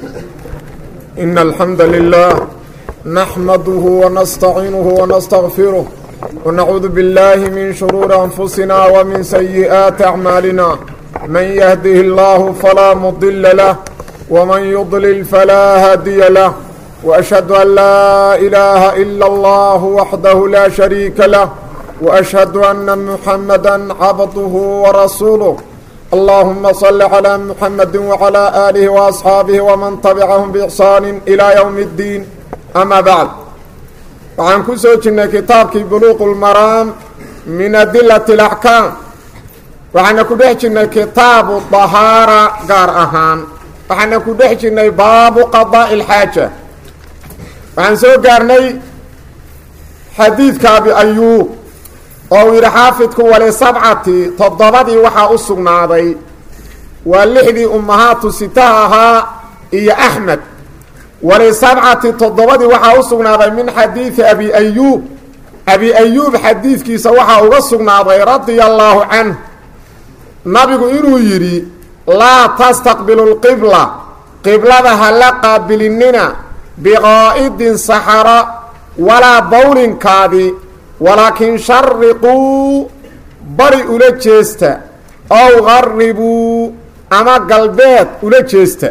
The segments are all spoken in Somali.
إن الحمد لله نحمده ونستعينه ونستغفره ونعوذ بالله من شرور أنفسنا ومن سيئات أعمالنا من يهده الله فلا مضل له ومن يضلل فلا هادي له وأشهد أن لا إله إلا الله وحده لا شريك له وأشهد أن محمدا عبده ورسوله اللهم صل على محمد وعلى آله وأصحاabه ومن تبعهم بإحsaan إلى يوم الدين أmا bعd waxaan ku soo jirnay kitaabkii buluq الmaraam min adilaة الأحكاam waxaana ku dhex jirnay kitaabu طahaarة gaar ahaan waxaana ku dhex jirnay baabu qaضاء الxaaجة waxaan soo gaarnay xadiidka abi ayuub oo uu yidhi xaafidku wali sabcati toddobadii waxaa u sugnaaday waa lixdii ummahaatu sitaha ahaa iyo axmed wali sabcati toddobadii waxaa u sugnaaday min xadiidi abi ayuub abi ayuub xadiidkiisa waxaa uga sugnaaday radia allaahu canh nabigu inuu yidhi laa tastaqbilu lqibla qiblada ha la qaabilinina biqaa'idin saxara walaa bowlinkaadi walaakin shariquu bari ula jeesta ow qaribuu ama galbeed ula jeesta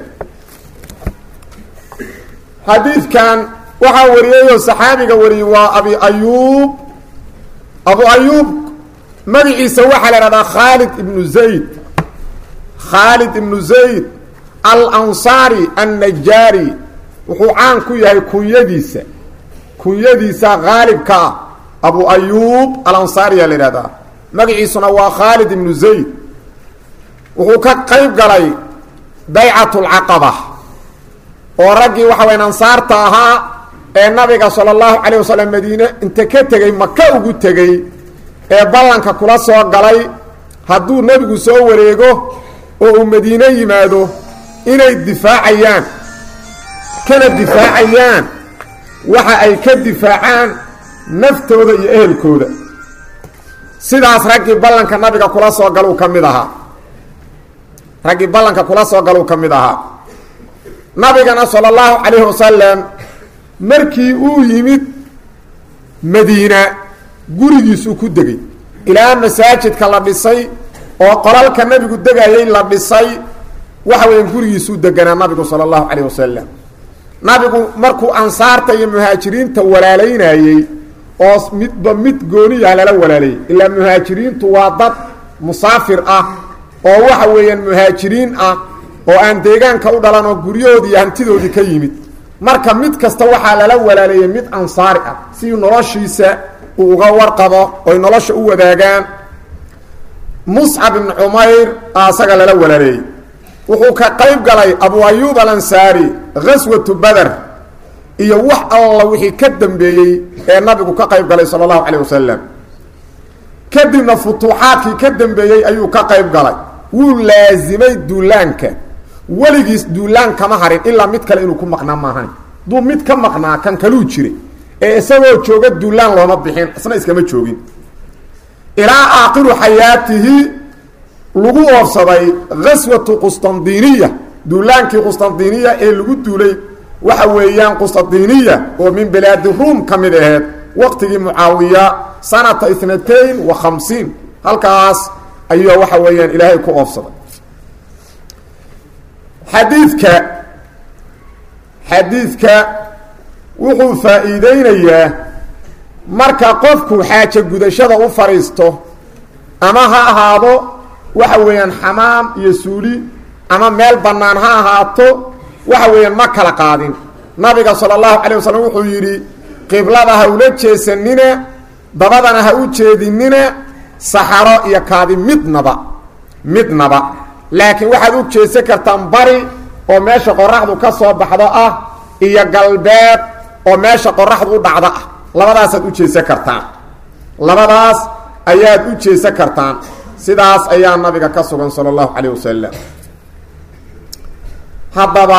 xadiidkan waxaa wariyayoo saxaabiga wariyey waa abi ayuub abu ayuub magaciisa waxaa la ihahdaa khaalid ibnu zayd khaalid ibnu zayd alansaari annajaari wuxuu caan ku yahay kunyadiisa kunyadiisa haalibka ah abu ayuub alansaariyaa la ihahdaa magaciisuna waa khaalid ibnu zayd wuxuu ka qayb galay baycat lcaqaba oo raggii waxa wayan ansaarta ahaa ee nabiga sala allahu calayh wasalam madiine inta ka tegey maka ugu tegey ee ballanka kula soo galay hadduu nebigu soo wareego oo uu madiine yimaado inay difaacayaan kana difaacayaan waxa ay ka difaacaan naftooda iyo ehelkooda sidaas raggii ballanka nabiga kula soo galuu ka mid ahaa raggii ballanka kula soo galuu ka mid ahaa nabigana sala allahu calayhi wasalam markii uu yimid madiina gurigiisuu ku degay ilaa masaajidka la dhisay oo qolalka nabigu degayay la dhisay waxa weya gurigiisuu deganaa nabigu sala allahu calayh wasalam nabigu markuu ansaarta iyo muhaajiriinta walaalaynayey oo midba mid gooniyaha lala walaalayay ilaa muhaajiriintu waa dad musaafir ah oo waxa weeyaan muhaajiriin ah oo aan deegaanka u dhalan oo guryahoodii iyo hantidoodii ka yimid marka mid kasta waxaa lala walaaleeyey mid ansaari ah si noloshiisa uu uga warqabo oy nolosha u wadaagaan muscab ibnu cumayr a asaga lala walaaleeyey wuxuu ka qayb galay abu ayuub alansaari gaswatu bader iyo wax alla wixii ka dambeeyey ee nabigu ka qayb galay sala allahu calayh wasalam kadibna futuuxaadkii ka dambeeyey ayuu ka qayb galay wuu laasimay duulaanka weligiis duulaan kama harin ilaa mid kale inuu ku maqnaa maahan duu mid ka maqnaa kan kaluu jiray ee isagoo jooga duulaan looma bixin isna iskama joogin ilaa aakhiru xayaatihi lagu oofsaday gaswatu qustandiniya duulaankii qustandiniya ee lagu duulay waxa weeyaan qustandiniya oo min bilaadi ruum ka mid aheed waqtigii mucaawiya sanata itnatayn wa khamsiin halkaas ayuu waxa weeyaan ilaahay ku oofsaday xadiidka xadiidka wuxuu faa-iideynayaa marka qofku xaajo gudashada u fadhiisto ama ha ahaado waxa weeyaan xamaam iyo suuli ama meel bannaan ha ahaato waxa weeyaan ma kala qaadin nabiga sala allahu calay wasalam wuxuu yidhi qiblada ha ula jeesanina dabadana ha u jeedinina saxaro iyo kaadi midnaba midnaba laakiin waxaad u jeesan kartaan bari oo meesha qoraxdu ka soo baxdo ah iyo galbeed oo meesha qoraxdu u dhacdo ah labadaasaad u jeesan kartaan labadaas ayaad u jeesan kartaan sidaas ayaa nabiga ka sugan sala allahu calayh wasalam haddaba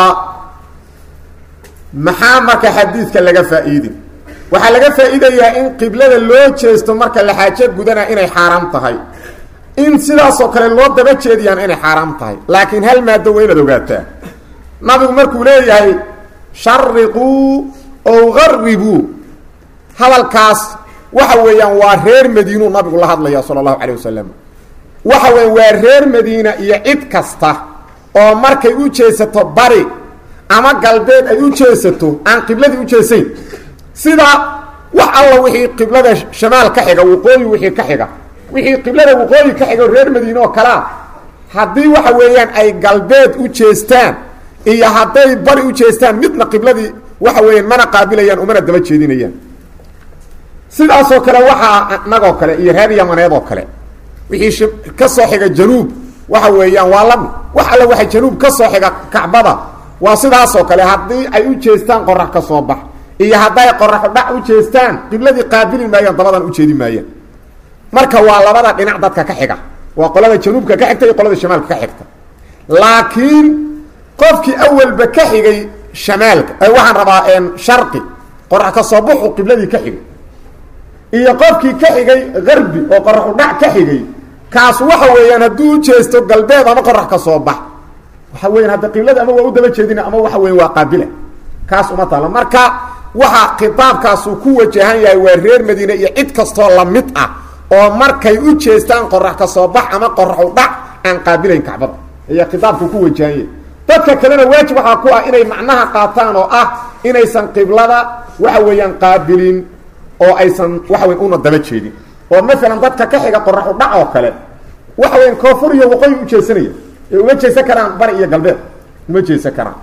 maxaa marka xadiidka laga faa-iidin waxaa laga faa-iidayaa in qiblada loo jeesto marka la xaajo gudana inay xaaraam tahay in sidaasoo kale loo daba jeediyaan inay xaaraam tahay laakiin hal maado waa inaad ogaataa nabigu markuu leeyahay shariquu ow garibuu hadalkaas waxa weeyaan waa reer madiinuu nabigu la hadlaya sala allahu calayh wasalam waxa weya waa reer madiina iyo cid kasta oo markay u jeesato bari ama galbeed ay u jeesato aan qibladii u jeesayn sida wax alla wixii qiblada shamaal ka xiga waqooyi wixii ka xiga wixii qiblada waqooyi ka xiga reer madiine oo kalea haddii waxa weeyaan ay galbeed u jeestaan iyo hadday bari u jeestaan midna qibladii waxa weeyaan mana qaabilayaan umana daba jeedinayaan sidaasoo kale waxaa nagoo kale iyo reer yamaneed oo kale wixii ka soo xiga januub waxa weeyaan waa lami wax alle waxa januub ka soo xiga kacbada waa sidaasoo kale haddii ay u jeestaan qorax ka soo bax iyo hadday qoraxu dhac u jeestaan qibladii qaabili maayaan dabadan ujeedi maayaan marka waa labada dhinac dadka ka xiga waa qolada januubka ka xigta iyo qolada shamaalka ka xigta laakiin qofkii awalba ka xigay shamaalka waxaan rabaa sharqi qorax ka soo baxu qibladii ka xigay iyo qofkii ka xigay garbi oo qoraxu dhac ka xigay kaas waxa weeyaan hadduu u jeesto galbeed ama qorax ka soo bax waxa weyan hadda qiblada ama waa u daba jeedina ama waxa weya waa qaabila kaas uma taalo marka waxa khitaabkaasuu ku wajahan yahay waa reer madiine iyo cid kastoo lamid ah oo markay u jeestaan qorax ka soo bax ama qoraxu dhac aan qaabilayn kacbada ayaa khitaabku ku wajahan yahay dadka kalena waajib waxaa ku ah inay macnaha qaataan oo ah inaysan qiblada waxa weeyaan qaabilin oo aysan waxa weyan una daba jeedin oo maalan dadka ka xiga qoraxu dhac oo kale waxa weyan koonfur iyo waqooyi u jeesanaya ee uma jeesan karaan bari iyo galbeed uma jeesan karaan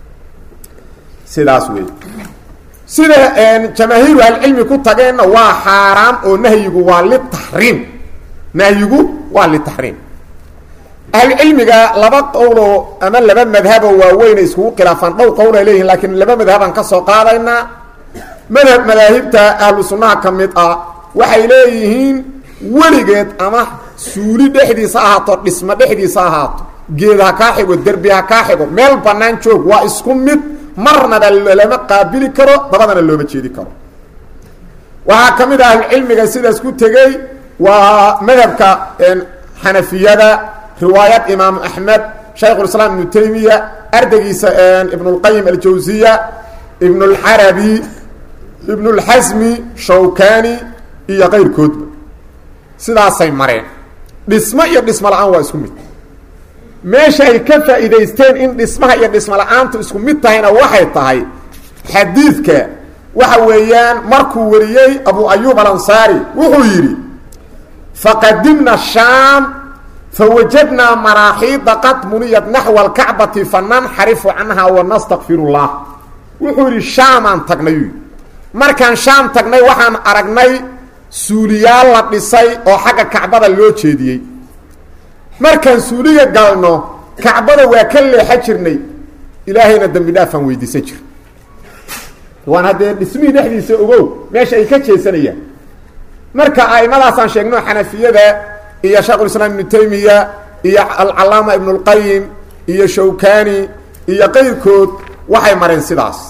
sidaas wey sida jamaahiiru ahlicilmi ku tageenna waa xaaraam oo nahyigu waa litaxriim nahyigu waa litaxriim ahlucilmiga laba qowloo ama laba madhaboo waaweyna iskugu khilaafaan dhowr qowl ay leeyihin laakiin laba madhabaan ka soo qaadaynaa madhab madaahibta ahlu sunnaha ka mid ah waxay leeyihiin weligeed ama suuli dhexdiisa ahaato dhismo dhexdiisa ahaato geed ha kaa xigo derbi ha kaa xigo meel bannaan joog waa isku mid marnaba lama qaabili karo dabadana looma jeedi karo waxaa ka mid ah ahlucilmiga sidaas ku tegey waa madhabka xanafiyada riwaayad imaamu axmed shaykhulislaam ibnu taymiya ardaygiisa ibnulqayim aljawsiya ibnulxarabi ibnulxasmi shawkani iyo kayrkoodba sidaasay mareen dhismo iyo dhismo la-aan waa isku mid meesha ay ka faa'iidaysteen in dhismaha iyo dhismo la-aantu isku mid tahayna waxay tahay xadiidka waxa weeyaan markuu wariyey abu ayub alansaari wuxuu yidhi faqadimna shaam fawajadnaa maraaxiida qad muniyat naxwa alkacbati fananxarifu canha wanastakfir llah wuxuu yidhi shaamaan tagnay markaan shaam tagnay waxaan aragnay suuliyaal la dhisay oo xagga kacbada loo jeediyey markaan suuliga galno kacbada waa ka leexa jirnay ilaahayna dembi dhaafaan weydiisan jir waan haddee dhismihii dhexdiisa ogow meesha ay ka jeesanayaan marka aimadaasaan sheegno xanafiyada iyo shaekhulislaam ibnu taymiya iyo alcalaama ibnu اlqayim iyo shawkani iyo qayrkood waxay mareen sidaas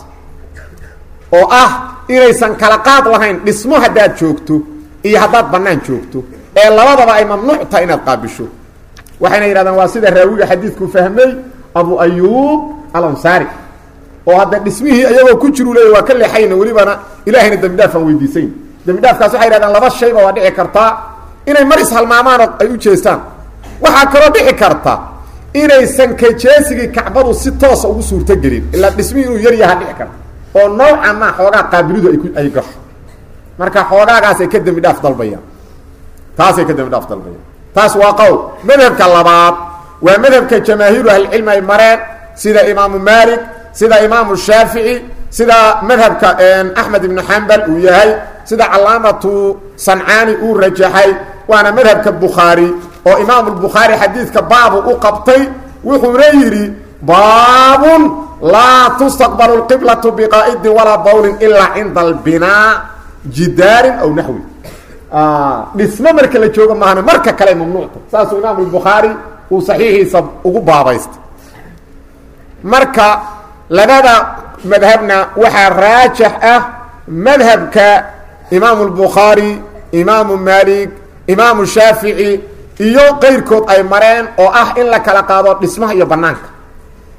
oo ah inaysan kala qaad lahayn dhismo haddaad joogto iyo haddaad bannaan joogto ee labadaba ay mamnuuc tahay inaad qaabisho waxayna yidhahdaan waa sida raawiga xadiidku fahmay abu ayub alansaari oo hadda dhismihii iyagoo ku jiru leeya waa ka leexayna welibana ilahayna dembi dhaafaan weydiisayn dembi dhaafkaas waxay yidhahdaan laba shayba waa dhici kartaa inay mar ishalmaamaan oo ay u jeestaan waxaa kaloo dhici karta inaysan kajeesigii kacbadu si toosa ugu suurtogelin ilaa dhismihii inuu yar yaha dhici karta oo noocan maa xoogaa qaabilidu ay ku ay gasho marka xoogaagaasay ka dembi dhaaf dalbayaan taasay ka dembi dhaaf dalbayaan taas waa qowl madhabka labaad waa madhabka jamaahiiru ahlicilmi ay mareen sida imaamu maalik sida imaamu shaafici sida madhabka axmed ibnu xambal uu yahay sida calaamatu sancaani uu rajaxay waana madhabka bukhaari oo imaamu bukhaari xadiidka baabu u qabtay wuxuuna yidhi baabun laa tustaqbalu lqiblatu biqaa'idin walaa bawlin ilaa cinda albinaa jidaarin aw naxwi dhismo marka la joogo maahane marka kale mamnuucta saasuu imaamu bukhaari uu saxiixiisa ugu baabaystay marka labada madhabna waxaa raajax ah madhabka imaamu lbukhaari imaamu maalik imaamu shaafici iyo qayrkood ay mareen oo ah in la kala qaado dhismaha iyo banaanka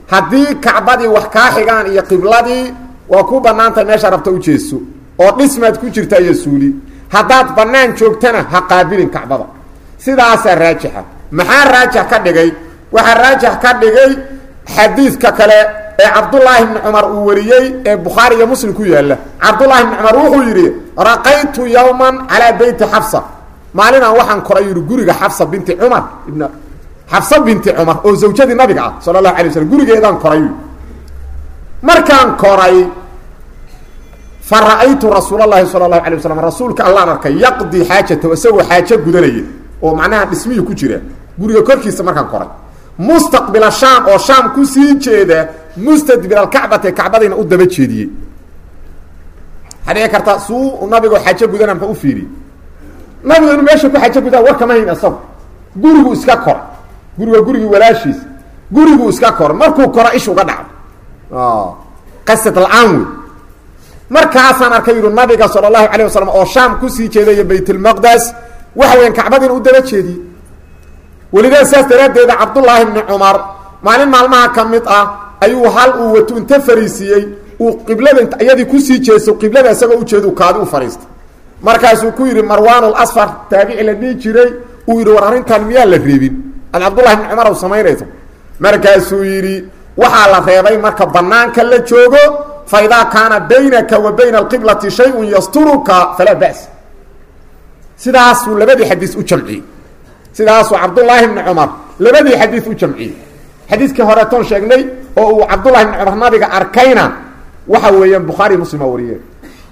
haddii kacbadii wax kaa xigaan iyo qibladii waa ku bannaantahay meesha rabta u jeeso oo dhismaad ku jirta iyo suuli haddaad bannaan joogtana ha qaabilin kacbada sidaasaa raajixa maxaa raajix ka dhigay waxaa raajix ka dhigay xadiidka kale ee cabdullaahi bni cumar uu wariyey ee bukhaari iyo muslim ku yaalla cabdullaahi bni cumar wuxuu yidhi raqaytu yowman calaa beyti xafsa maalinaan waxaan koray yidhi guriga xafsa binti cumar ibn xafsa binti cumar oo zawjadii nabiga ah sala allahu alay waslm gurigeedaan koray markaan koray fa ra'aytu rasuul allahi sala allahu alay waslam rasuulka allaan arkay yaqdii xaajatahu isagoo xaajo gudanaya oo macnaha dhismihii ku jira guriga korkiisa markaan koray mustaqbila shaam oo shaam kusii jeeda mustadbir alkacbati kacbadiina u daba jeediyey waxaa dhici karta suu nabigoo xaajo gudana mxa u fiiriye nabigu inuu meesha ku xaajo gudana war kama hayn isago gurigu iska koray guriga gurigii walaashiis guriguu iska koray markuu koro ish uga dhacdo qasad la-aan wey markaasaan arkay yihi nabiga sala allahu calayh wasalam oo shaam kusii jeedaya baytulmaqdes waxa weyan kacbadiina u daba jeediyey welidaa saas daraaddeeda cabdullaahi bni cumar maalin maalmaha ka mid ah ayuu hal uu wato inta fariisiiyey uu qiblada iyadii kusii jeeso qiblada isagoo ujeedu kaadi u fadhiistay markaasuu ku yidhi marwaanul asfar taabici la dhihi jiray uu yidhi war arrintan miyaa la reebin ad cabdullahi bni cumar u samaynayso markaasuu yidhi waxaa la reebay marka banaanka la joogo fa idaa kaana baynaka wa bayna alqiblati shayun yasturuka falaa ba's sidaasuu labadii xadiis u jamciyey sidaasuu cabdullaahi bni cumar labadii xadiis u jamciyey xadiiskii horeetoon sheegnay oo uu cabdullahi bni cumar nabiga arkayna waxa weeyaan bukhaari muslima wariyeen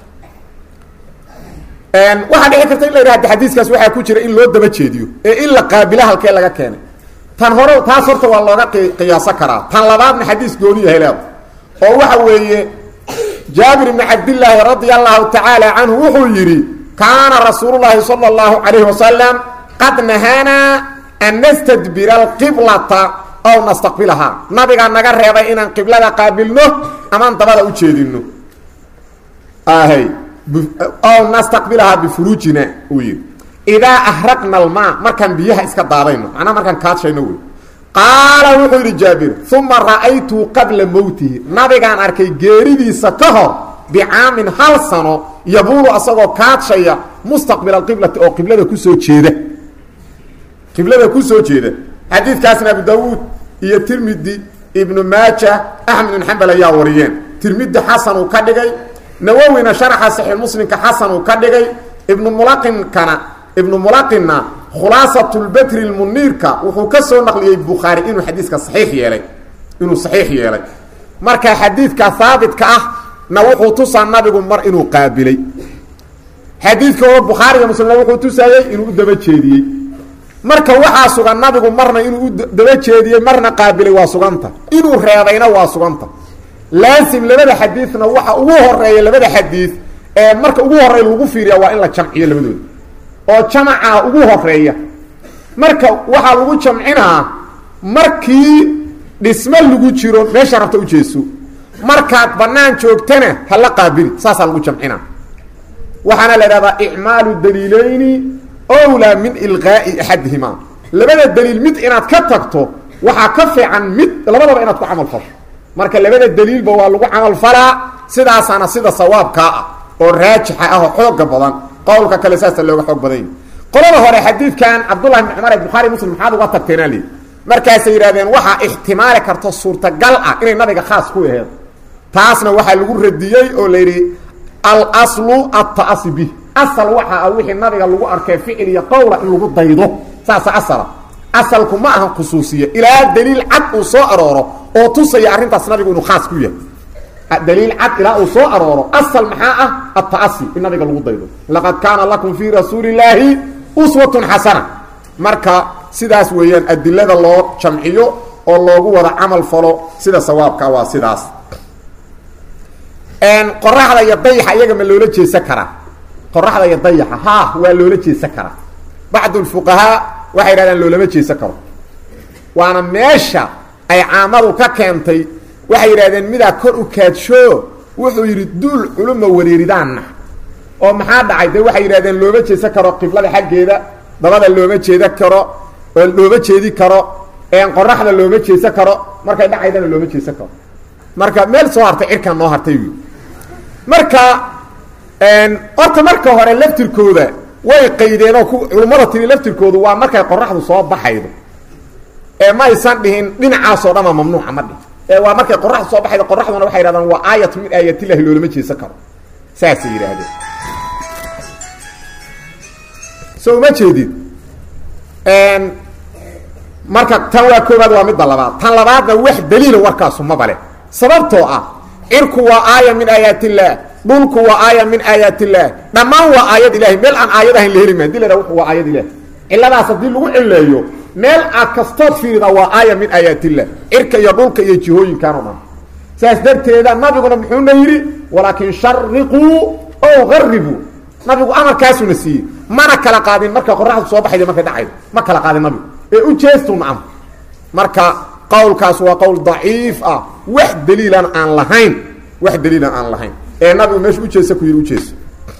waxaa dhici karta in la yidhahda xadiiskaas waxaa ku jira in loo daba jeediyo ee in la qaabila halkee laga keenay tan hore taas horta waa looga qiyaaso karaa tan labaadna xadiis gooniya heleed oo waxa weeye jaabir ibni cabdillaahi radia allahu tacaala canhu wuxuu yidhi kaana rasuulu llaahi sala allahu calayhi wasalam qad nahaanaa an nastadbira alqiblata ow nastaqbilahaa nabigaa naga reebay inaan qiblada qaabilno amaan dabada u jeedino hy ow nastaqbilahaa bifuruujina uu yidhi idaa ahraqna almaa markaan biyaha iska daadayno macnaa markaan kaadshayno wey qaala wuxuu yidhi jaabir uma ra'aytuu qabla mowtihi nabigaan arkay geeridiisa ka hor bicaamin hal sano yabuulu asagoo kaadshaya mustaqbila alqiblati oo qiblada kusoo jeeda qiblada kusoo jeeda xadiidkaasna abu daawuud iyo tirmidi ibnu maaja axmed ibn xambal ayaa wariyeen tirmidi xasan uu ka dhigay nawowina sharaxa saxiix muslimka xasan uu ka dhigay ibnu mulaqinkana ibnu mulaqinna khulaasatulbatri lmuniirka wuxuu ka soo naqliyey bukhaari inuu xadiiska saxiix yeelay inuu saxiix yeelay marka xadiidka haabitka ah na wuxuu tusaa nabigu mar inuu qaabilay xadiidka oo bukhaariga muslimna wuxuu tusaayey inuu u daba jeediyey marka waxaa sugan nabigu marna inuu u daba jeediyey marna qaabilay waa suganta inuu reebayna waa suganta laasim labada xadiidna waxa ugu horeeya labada xadiid ee marka ugu horeeya lagu fiiriya waa in la jamciyo labadooda oo jamaca ugu horeeya marka waxaa lagu jamcinaa markii dhismo lagu jiro meesha rabta ujeeso markaad banaan joogtana hala qaabili saasaa lagu jamcinaa waxaana la idhahdaa icmaalu daliilayni wlaa min ilqaa'i axadihima labada daliil mid inaad ka tagto waxaa ka fiican mid labadaba inaad ku camal fasho marka labada daliilba waa lagu camal falaa sidaasaana sida sawaabkaa ah oo raajixa ah oo xooga badan qowlka kale saasa looga xoog badan yahi qolada hore xadiidkan cabdullahi bn cumar ee bukhaari muslim maxaad uga tagteenaa lii markaasay yidhahdeen waxaa ixtimaali karto suurtagal ah inay nabiga khaas ku aheed taasna waxaa lagu radiyey oo la yidhi alslu ata'asi bih asal waxa ah wixii nabiga lagu arkay ficil iyo qowla in lagu daydo saasa asala asalku ma ahan khusuusiya ilaa daliil cad uu soo arooro oo tusaya arrintaas nabigu inuu khaas ku yahay daliil cad ilaa uu soo arooro asal maxaa ah ata'asi in nabiga lagu daydo laqad kaana lakum fii rasuuli illaahi uswatun xasana marka sidaas weeyaan adilada loo jamciyo oo loogu wada camal falo sida sawaabka waa sidaas qoraxda iyo dayaxa iyaga ma loola jeesan karaa qoraxda iyo dayaxa ha waa loola jeesan karaa bacdu lfuqahaa waxay yidhahdeen loolama jeesan karo waana meesha ay caamadu ka keentay waxay yidhahdeen midaa kor u kaadsho wuxuu yidhi duul culuma wareeridaanna oo maxaa dhacay de waxay yidhahdeen looma jeesan karo qiblada xaggeeda dabada looma jeedan karo looma jeedi karo qoraxda looma jeesan karo markay dhacaydana looma jeesan karo marka meel soo hartay cirkan noo hartay wy marka horta marka hore laftirkooda way qaydeen oo culummada tiri laftirkoodu waa markay qoraxdu soo baxaydo ee ma aysan dhihin dhinacaasoo dhan waa mamnuuca ma dhihin ee waa markay qoraxdu soo baxaydo qoraxduna waxay yidhahdaan waa aayat min aayatillahi loolama jeesan karo saasay yidhaahdeen so uma jeedid marka tan waa koobaad waa midda labaad tan labaadna wax daliila warkaasu mabale sababtoo ah cirku waa aaya min aayaat illaah dhulku waa aaya min aayaat illaah dhammaan waa aayad ilahay meel aan aayad ahayn la heli maa dila wuxu waa aayad ilaah ciladaas haddii lagu cileeyo meel aad kastood fiirida waa aaya min aayaat illah cirka iyo dhulka iyo jihooyinkan o dhan saas darteeda nabiguna muxuuna yidhi walaakin shariquu o garibuu nabigu amarkaasuna siiyey mana kala qaadin marka qoraxdu soo baxayda markay dhacaydo ma kala qaadin nabigu ee u jeestuna am marka qowlkaas waa qowl daciif ah wax daliilan aan lahayn wax daliilan aan lahayn ee nabigu meesha ujeesa ku yidhi ujeeso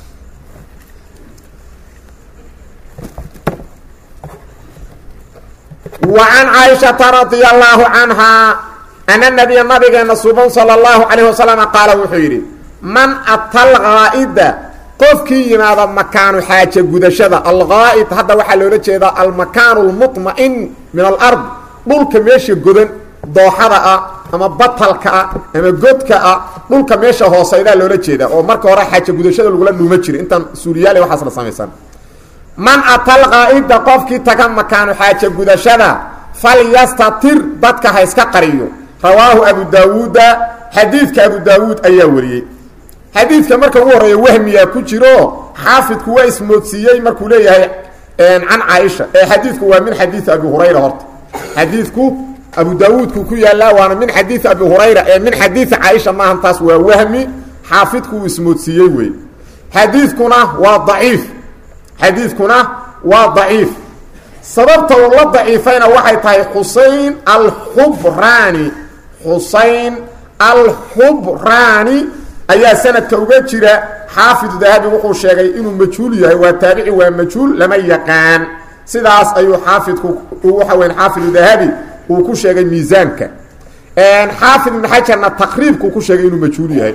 wa can caaishata radia allahu canhaa ana nabiya nabigeena suban sala allahu calayh wasalam qaala wuxuu yidhi man ata algaa'ida qofkii yimaada makaanu xaaja gudashada algaa'id hadda waxaa loola jeedaa almakaanu lmuطma'in min alard dhulka meesha godan dooxada ah ama batalka ah ama godka ah dhulka meesha hooseydaa loola jeedaa oo marka hore xaaja gudashada lagula dhuuma jira intaan suuliyaale waxaas la samaysan man atal qaa'ida qofkii taga makaanu xaaja gudashada falyastatir dadka ha iska qariyo rawaahu abu daawuuda xadiidka abu daawuud ayaa wariyey xadiidka marka ugu horreeya wahmiyaa ku jiro xaafidku waa ismoodsiiyey markuu leeyahay can caaisha ee xadiidku waa min xadiidi abi hurayra horta xadiidku abu daawuudku ku yaallaa waana min xadiidi abi hurayra ee min xadiidi caaisha maahan taas waa wahmi xaafidku uu ismoodsiiyey wey xadiidkuna waa daciif xadiidkuna waa daciif sababta uu la daciifayna waxay tahay xusein alxubraani xusein alxubraani ayaa sanadka uga jira xaafidu dahabi wuxuu sheegay inuu majhuul yahay waa taabici waa majhuul lama yaqaan sidaas ayuu xaafidku waxa weya xaafidu dahabi uu ku sheegay miisaanka xaafid ibn xajarna taqriibkuu ku sheegay inuu majhuul yahay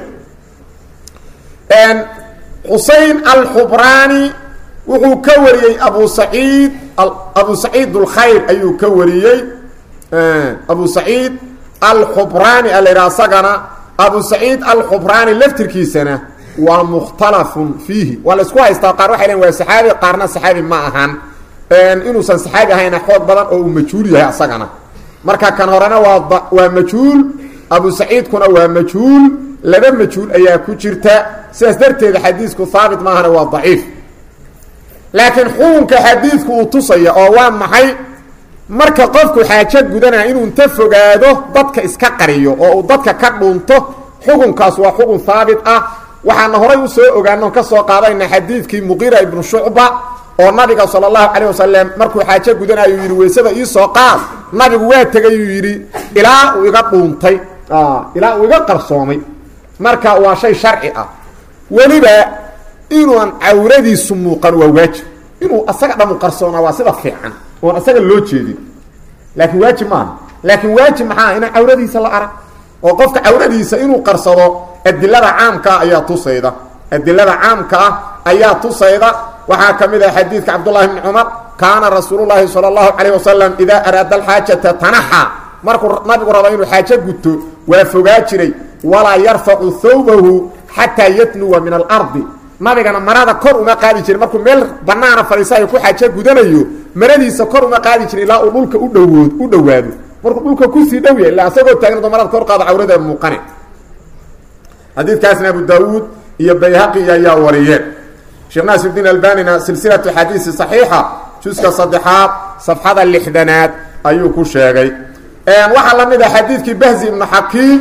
xusein alxubraani wuxuu ka wariyey abu saciid abu saciid اlkhayr ayuu ka wariyey abu saciid alxubraani a la yidhaha asagana abu saciid alxubraani laftirkiisana waa mukhtalafun fiihi waa la isku haystaa qaar waxay len waa saxaabi qaarna saxaabi ma ahan inuusan saxaabi ahayna xoog badan oo uu majhuul yahay asagana marka kan horena waa waa majhuul abu saciidkuna waa majhuul laba majhuul ayaa ku jirta sidaas darteeda xadiisku haabit maahana waa daciif laakiin xukunka xadiidku uu tusaya oo waa maxay marka qofku xaajo gudanaya inuu inta fogaado dadka iska qariyo oo uu dadka ka dhunto xukunkaas waa xukun haabit ah waxaana horay u soo ogaano ka soo qaadayna xadiidkii muqiira ibnu shucba oo nabiga sala allahu calayh wasalam markuu xaajo gudanayo yidhi weysada iisoo qaad nabigu waa tegayuu yidhi ilaa uu iga dhuuntay ilaa uu iga qarsoomay marka waa shay sharci ah weliba inuuan cawradiisu muuqan waa waajib inuu asaga dhamu qarsoonaa waa sida fiican oon asaga loo jeedin laakiin waajib maaha laakiin waajib maxaa inaan cawradiisa la arag oo qofka cawradiisa inuu qarsado adilada caamkaa ayaa tusayda adilada caamka ah ayaa tusayda waxaa ka mid ah xadiidka cabdullahi bni cumar kaana rasuulu llaahi sala allahu calayh wasalam idaa araada alxaajata tanaxa markuu nabigu rabo inuu xaajo guto waa fogaa jiray walaa yarfacu thawbahu xataa yatnuwa min alardi nabigana marada kor uma qaadi jirin markuu meel banaana fadhiisayo ku xaajo gudanayo maradiisa kor uma qaadi jirin ilaa uu dhulka udhawood u dhowaado markuu dhulka kusii dhow yahay illa asagoo taagnado marada kor qaado cawrada muuqane xadiidkaasna abu daawuud iyo bayhaqi ayaa wariyeen sheekh naasir diin albanina silsilatu xadiisi saxiixa juska saddexaad safxada lixdanaad ayuu ku sheegay waxaa la mid ah xadiidkii bahzi ibnu xakiim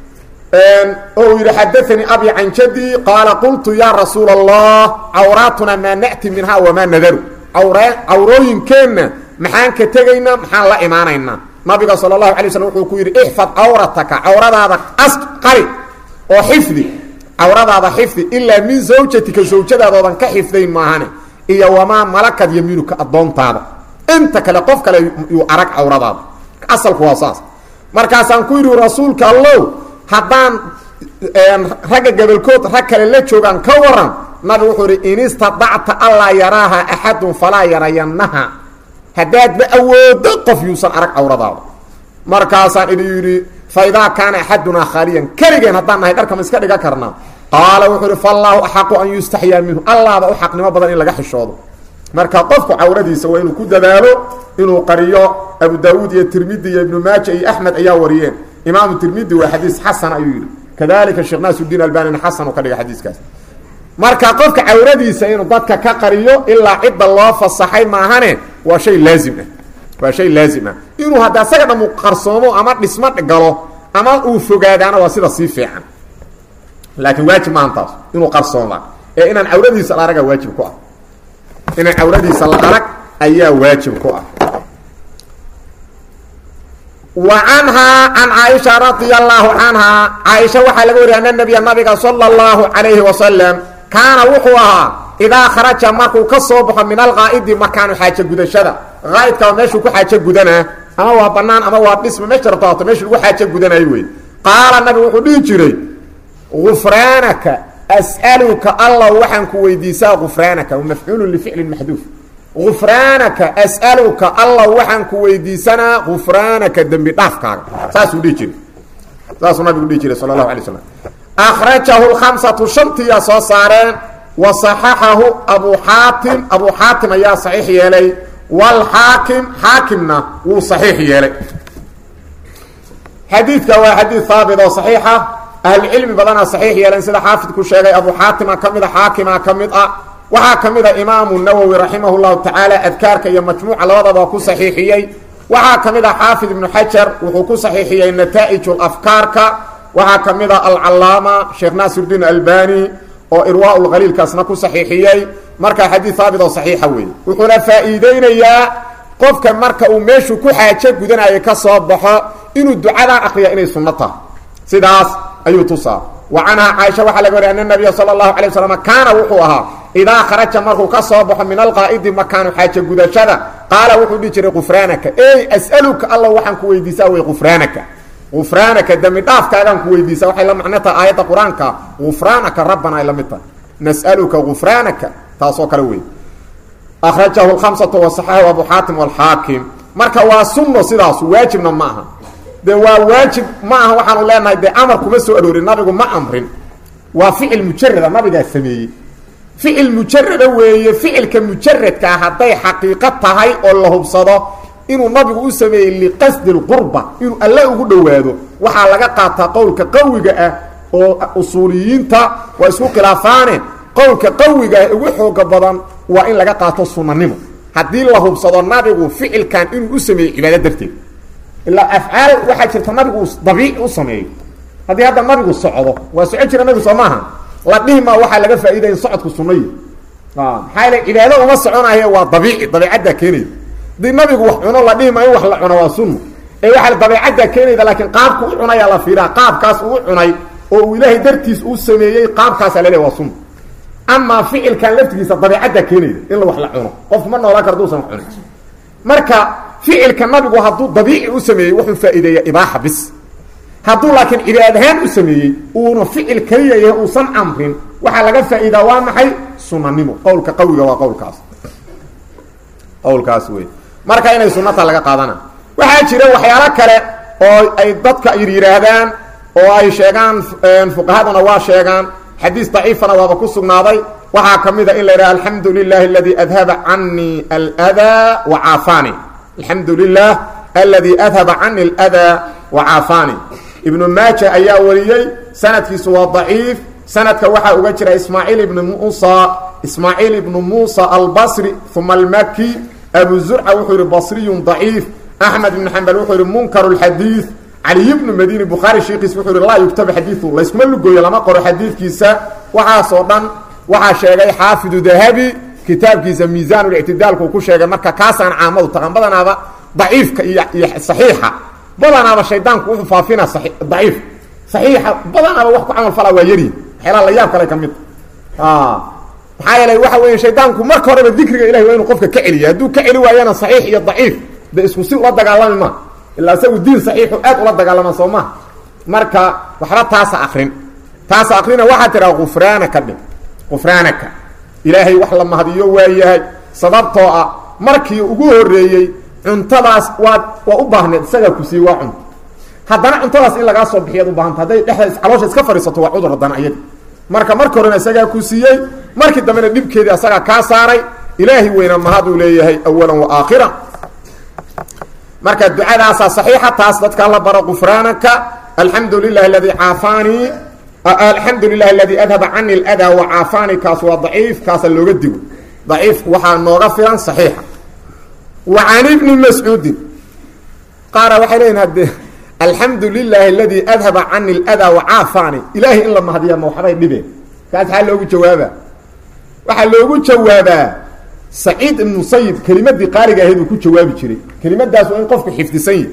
oo uu yidhi xadaanii abi can jadi qaala qultu yaa rasuula allah cawraatuna maa na'ti minha wamaa nadaru cawrooyinkeenna maxaan ka tegaynaa maxaan la imaanaynaa nabiga sala allahu alay slm wuxuu ku yidhi ixfad cawrataka cawradaada as qari oo xifdi cawradaada xifdi ilaa min zawjatika zawjadaadoodan ka xifdayn maahane iyo wamaa malakad yamiinuka addoontaada inta kale qof kale yuu arag cawradaada asalku waa saas markaasaan ku yidhi rasuulka allow haddaan ragga gabolkood rag kale la joogaan ka waran nabigu wuxuu ihi in istadacta allaa yaraaha axadun falaa yarayannaha haddaadba awoodo qof yuusan arag cawradaada markaasaan idhi yidhi fa idaa kaana axadunaa khaaliyan keligeen haddaan nahay dharkama iska dhiga karnaa qaala wuxuu ihi faallaahu axaqu an yustaxyaa minhu allaaba u xaqnimo badan in laga xishoodo marka qofku cawradiisa waa inuu ku dadaalo inuu qariyo abu daawuud iyo tirmidi iyo ibnu maaja iyo axmed ayaa wariyeen imaamu tirmidi waa xadiis xasan ayuu yidhi kadalika sheekh naasuddiin albanina xasan uu ka dhiga xadiiskaas marka qofka cawradiisa inuu dadka ka qariyo ilaa cidda loo fasaxay maahane waa shay laazim ah waa shay laazim ah inuu hadda asaga dhamu qarsoomo ama dhismo galo ama uu fogaadaana waa sida sii fiican laakiin waajib maahan taas inuu qarsoomaa ee inaan cawradiisa la araga waajib ku ah inaan cawradiisa la arag ayaa waajib ku ah wa canhaa can caaisha radia allahu canhaa caaisha waxaa laga wariya ana nabiya nabiga sala allahu calayhi wasalam kaana wuxuu ahaa idaa kharaja markuu ka soo baxo min alqaa'idi makaanu xaajo gudashada qaa'idka waa meeshuu ku xaajo gudanaa ama waa banaan ama waa dhisma meesha rabto hato meeshu lagu xaajo gudanayo wey qaala nabigu wuxuu dhihi jiray gufraanaka as'aluka allah waxaan ku weydiisaa gufraanaka mafcuulun lificlin maxduuf gufraanaka as'aluka allah waxaan ku weydiisanaa gufraanaka dembi dhaafkaaga saasuu dhihi jiray saasuu nabigu dhihi jiray sala allahu alay slam akhrajahu lkhamsatu shantiyaa soo saareen wa saxaxahu abu xaatim abu xaatim ayaa saxiix yeelay wlxaakim xaakimna wuu saxiix yeelay xadiidka waa xadiid haabit oo saxiixa ahlucilmi badanaa saxiix yeeleen sida xaafidku sheegay abu xaatima ka mid a xaakima ka mid ah waxaa ka mid a imaamu nawowi raximah llahu tacaala adkaarka iyo majmuuca labadaba ku saxiixiyey waxaa ka mid a xaafid ibnu xajar wuxuu ku saxiixiyey nataa'ij afkaarka waxaa ka mid a alcalaama sheekh naasirdiin albani oo irwaa lkhaliilkaasna ku saxiixiyey markaa xadiid haabit oo saxiixa weeye wuxuuna faa'iideynayaa qofka marka uu meeshuu ku xaajo gudanayo ka soo baxo inuu ducadaa akriya inay sunno tahay sidaas ayuu tusaa wa canhaa caaisha waxaa laga wariy ana nabiya sala allahu alay wasalam kaana wuxuu ahaa idaa kharaja markuu ka soo baxo min alqaa'idi makaanu xaajo gudashada qaala wuxuu dhihi jiray gufraanaka ey as'aluka alla waxaan ku weydiisaa wey gufraanaka gufraanaka dembi dhaafkaagaan ku weydiisa waxay la macno tahay aayadda qur-aanka gufraanaka rabbana ay la mid tahay nas'aluka gufraanaka taasoo kale wey akhrajahu lkhamsatu wasaxahu abu xaatim walxaakim marka waa sunno sidaasu waajibna ma aha dee waa waajib ma aha waxaanu leenahay dee amar kuma soo aroorin nabigu ma amrin waa ficil mujarada nabigaa sameeyey ficil mujarada weeye ficilka mujaradkaa hadday xaqiiqo tahay oo la hubsado inuu nabigu u sameeyey liqasdi lqurba inuu alle ugu dhowaado waxaa laga qaataa qowlka qawiga ah oo usuuliyiinta waa isku khilaafaane qowlka qawiga ah ugu xooga badan waa in laga qaato sunanimo haddii la hubsado nabigu ficilkan inuu u sameeyey cibaado darteed ilaa afcaal waxaa jirta nabigu dabiici u sameeyo haddii hadda nabigu socdo waa soco jira nabigu soo maaha la dhihima waxaa laga faa'iidaya in socodku sunayi maxaa yale cibaado uma soconaye waa dabiici dabiicaddaa keenaya hadii nabigu wax cuno la dhihima in wax la cuno waa sunno ee waxaa dabiicaddaa keenayda laakiin qaabku u cunayaa la fiiraa qaabkaas uu cunay oo uu ilaahay dartiis uu sameeyey qaabkaasa laleeya waa sunno amaa ficilkan laftigiisa dabiicaddaa keenayda in la wax la cuno qofku ma noolaan karo duusan wax cunin marka ficilka nabigu hadduu dabiici u sameeyey wuxuu faa'iideeya ibaaxa bis hadduu laakiin cibaad ahaan u sameeyey uuna ficil keliya yahay uusan amrin waxaa laga faa'iidaa waa maxay sunanimo qowlka qawiga waa qowlkaas qowlkaas wey marka inay sunata laga qaadana waxaa jira waxyaalo kale oo ay dadka yidhaahdaan oo ay sheegaan fuqahaduna waa sheegaan xadiis daciifana waaba ku sugnaaday waxaa ka mid a in la yidhaha alxamdu lilahi aladi adhaba canii aldaa wa caafaani alxamdu lilah aladi adhaba cani aldaa wa caafaani ibnu maaja ayaa wariyey sanadkiisu waa daciif sanadka waxaa uga jira ismaaciil ibnu musa ismaaciil ibnu muusa albasri uma almaki abu zurca wuxuu yihi basriyun daciif axmed ibnu xambal wuxuu yihi munkaru lxadiid caliy bnu madini bukhaari shiikiis wuxuu yihi laa yugtabu xadiiu layskuma lugooyo lama qoro xadiidkiisa waxaasoo dhan waxaa sheegay xaafidu dahabi kitaabkiisa miisaanlictidaalku ku sheegay marka kaasaan caamadu taqan badanaaba daciifka iyo iyo saxiixa badanaaba shaydaanku wuxuu faafina daciif saxiixa badanaaba wax ku camal falaa waa yari waxyaalaha la yaab kale ka mid maxaa yeelay waxa weeye shaydaanku marka horeba dikriga ilahi waa inuu qofka ka celiya hadduu ka celi waayana saxiix iyo daciif de isku si ula dagaalami ma ilaa isagu diin saxiixu aad ula dagaalama soo maha marka waxba taasa akrin taasa akrina waxaa tidhaha kufraanaka dhig kufraanaka ilaahay wax la mahadiyo waayahay sababtoo ah markii ugu horeeyey cuntadaas waad waa u baahneed isagaa ku siiye waa cunto haddana cuntadaas in lagaa soo bixiyaad u baahanta hadday dhexda caloosha iska fadhiisato waa cudur haddana iyadi marka marka horena isagaa ku siiyey markii dambena dhibkeedii asagaa kaa saaray ilaahi weyna mahaduu leeyahay awalan wa aakhira marka ducadaasaa saxiixa taas dadkaa la baro gufraanaka alxamdu lilahi aladii caafaanii alxamdu lilahi aladii adhaba cani اldaa wacaafaanii kaas waa daciif kaasa looga digo daciif waxaa nooga filan saxiixa wa can ibni mascuudin qaara waxay leeyihin hadde alxamdu lilahi aladii adhaba cani اldaa wacaafaanii ilaahay in la mahadiya ma waxbay dhibeen kaas maxaa loogu jawaabaa waxaa loogu jawaabaa saciid ibn musayib kelimadii qaaliga ahayd uu ku jawaabi jiray kelimadaas waa in qofku xifdisan yahi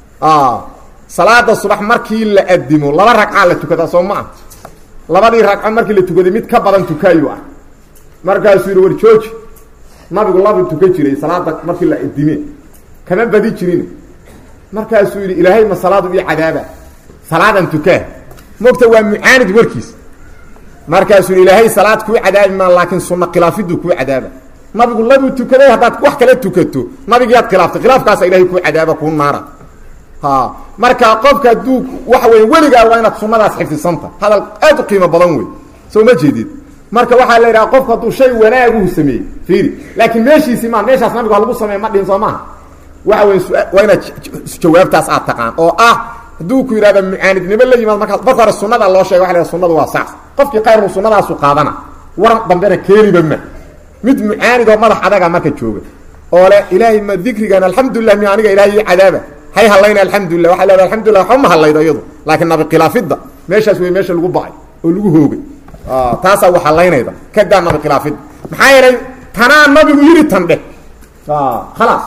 salaada subax markii la adimo laba ragcaa la tukadaa soo ma ah labadii ragco markii la tukaday mid ka badan tukaayu ah markaasuu yihi war jooji nabigu labu tukan jiray salaada markii la adime kama badi jirin markaasuu yihi ilaahay ma salaadu io cadaaba salaadan tukaa mogta waa mucaanid warkiis markaasuu yihi ilaahay salaad kuu cadaabi maa laakiin sunna khilaafiduu kuu cadaaba nabigu labuu tukaday haddaad wax kala tukato nabigiyaad khilaaftay khilaafkaasa ilahay kuu cadaaba kuu naara ha marka qofka hadduu waxa weya weligaa waa inaad sunadaas xifdisanta hadal aad u qiimo badan wey soo ma jeedid marka waxaa la yidhaha qofku hadduu shay wanaaguhu sameeyey fiiri laakiin meeshiisii maa meeshaas nabigu ha lagu sameey ma dhihin soo maaha waxa wey waa inaad jawaabtaas aad taqaan oo ah hadduu ku yidhahda mucaanidnimo la yimaad markaas marka hore sunada loo sheega waa la sunadu waa saas qofkii khayrku sunadaasu qaadana waran dambena keeniba ma mid mucaanidoo madax adaga marka jooga oo le ilaahay ma dikrigan alxamdulilah mi aniga ilahay ii cadaaba hay halayna alxamdulilah waa leeda alxamdulilah waxba ma halaydo iyadu laakiin nabi khilaafidda meeshaas wey meesha lagu bacay oo lagu hoogay taasaa wax halaynayda kadaa nabi khilaafidda maxaa yeelay tanaa nabigu yidhi tan dheh khalaas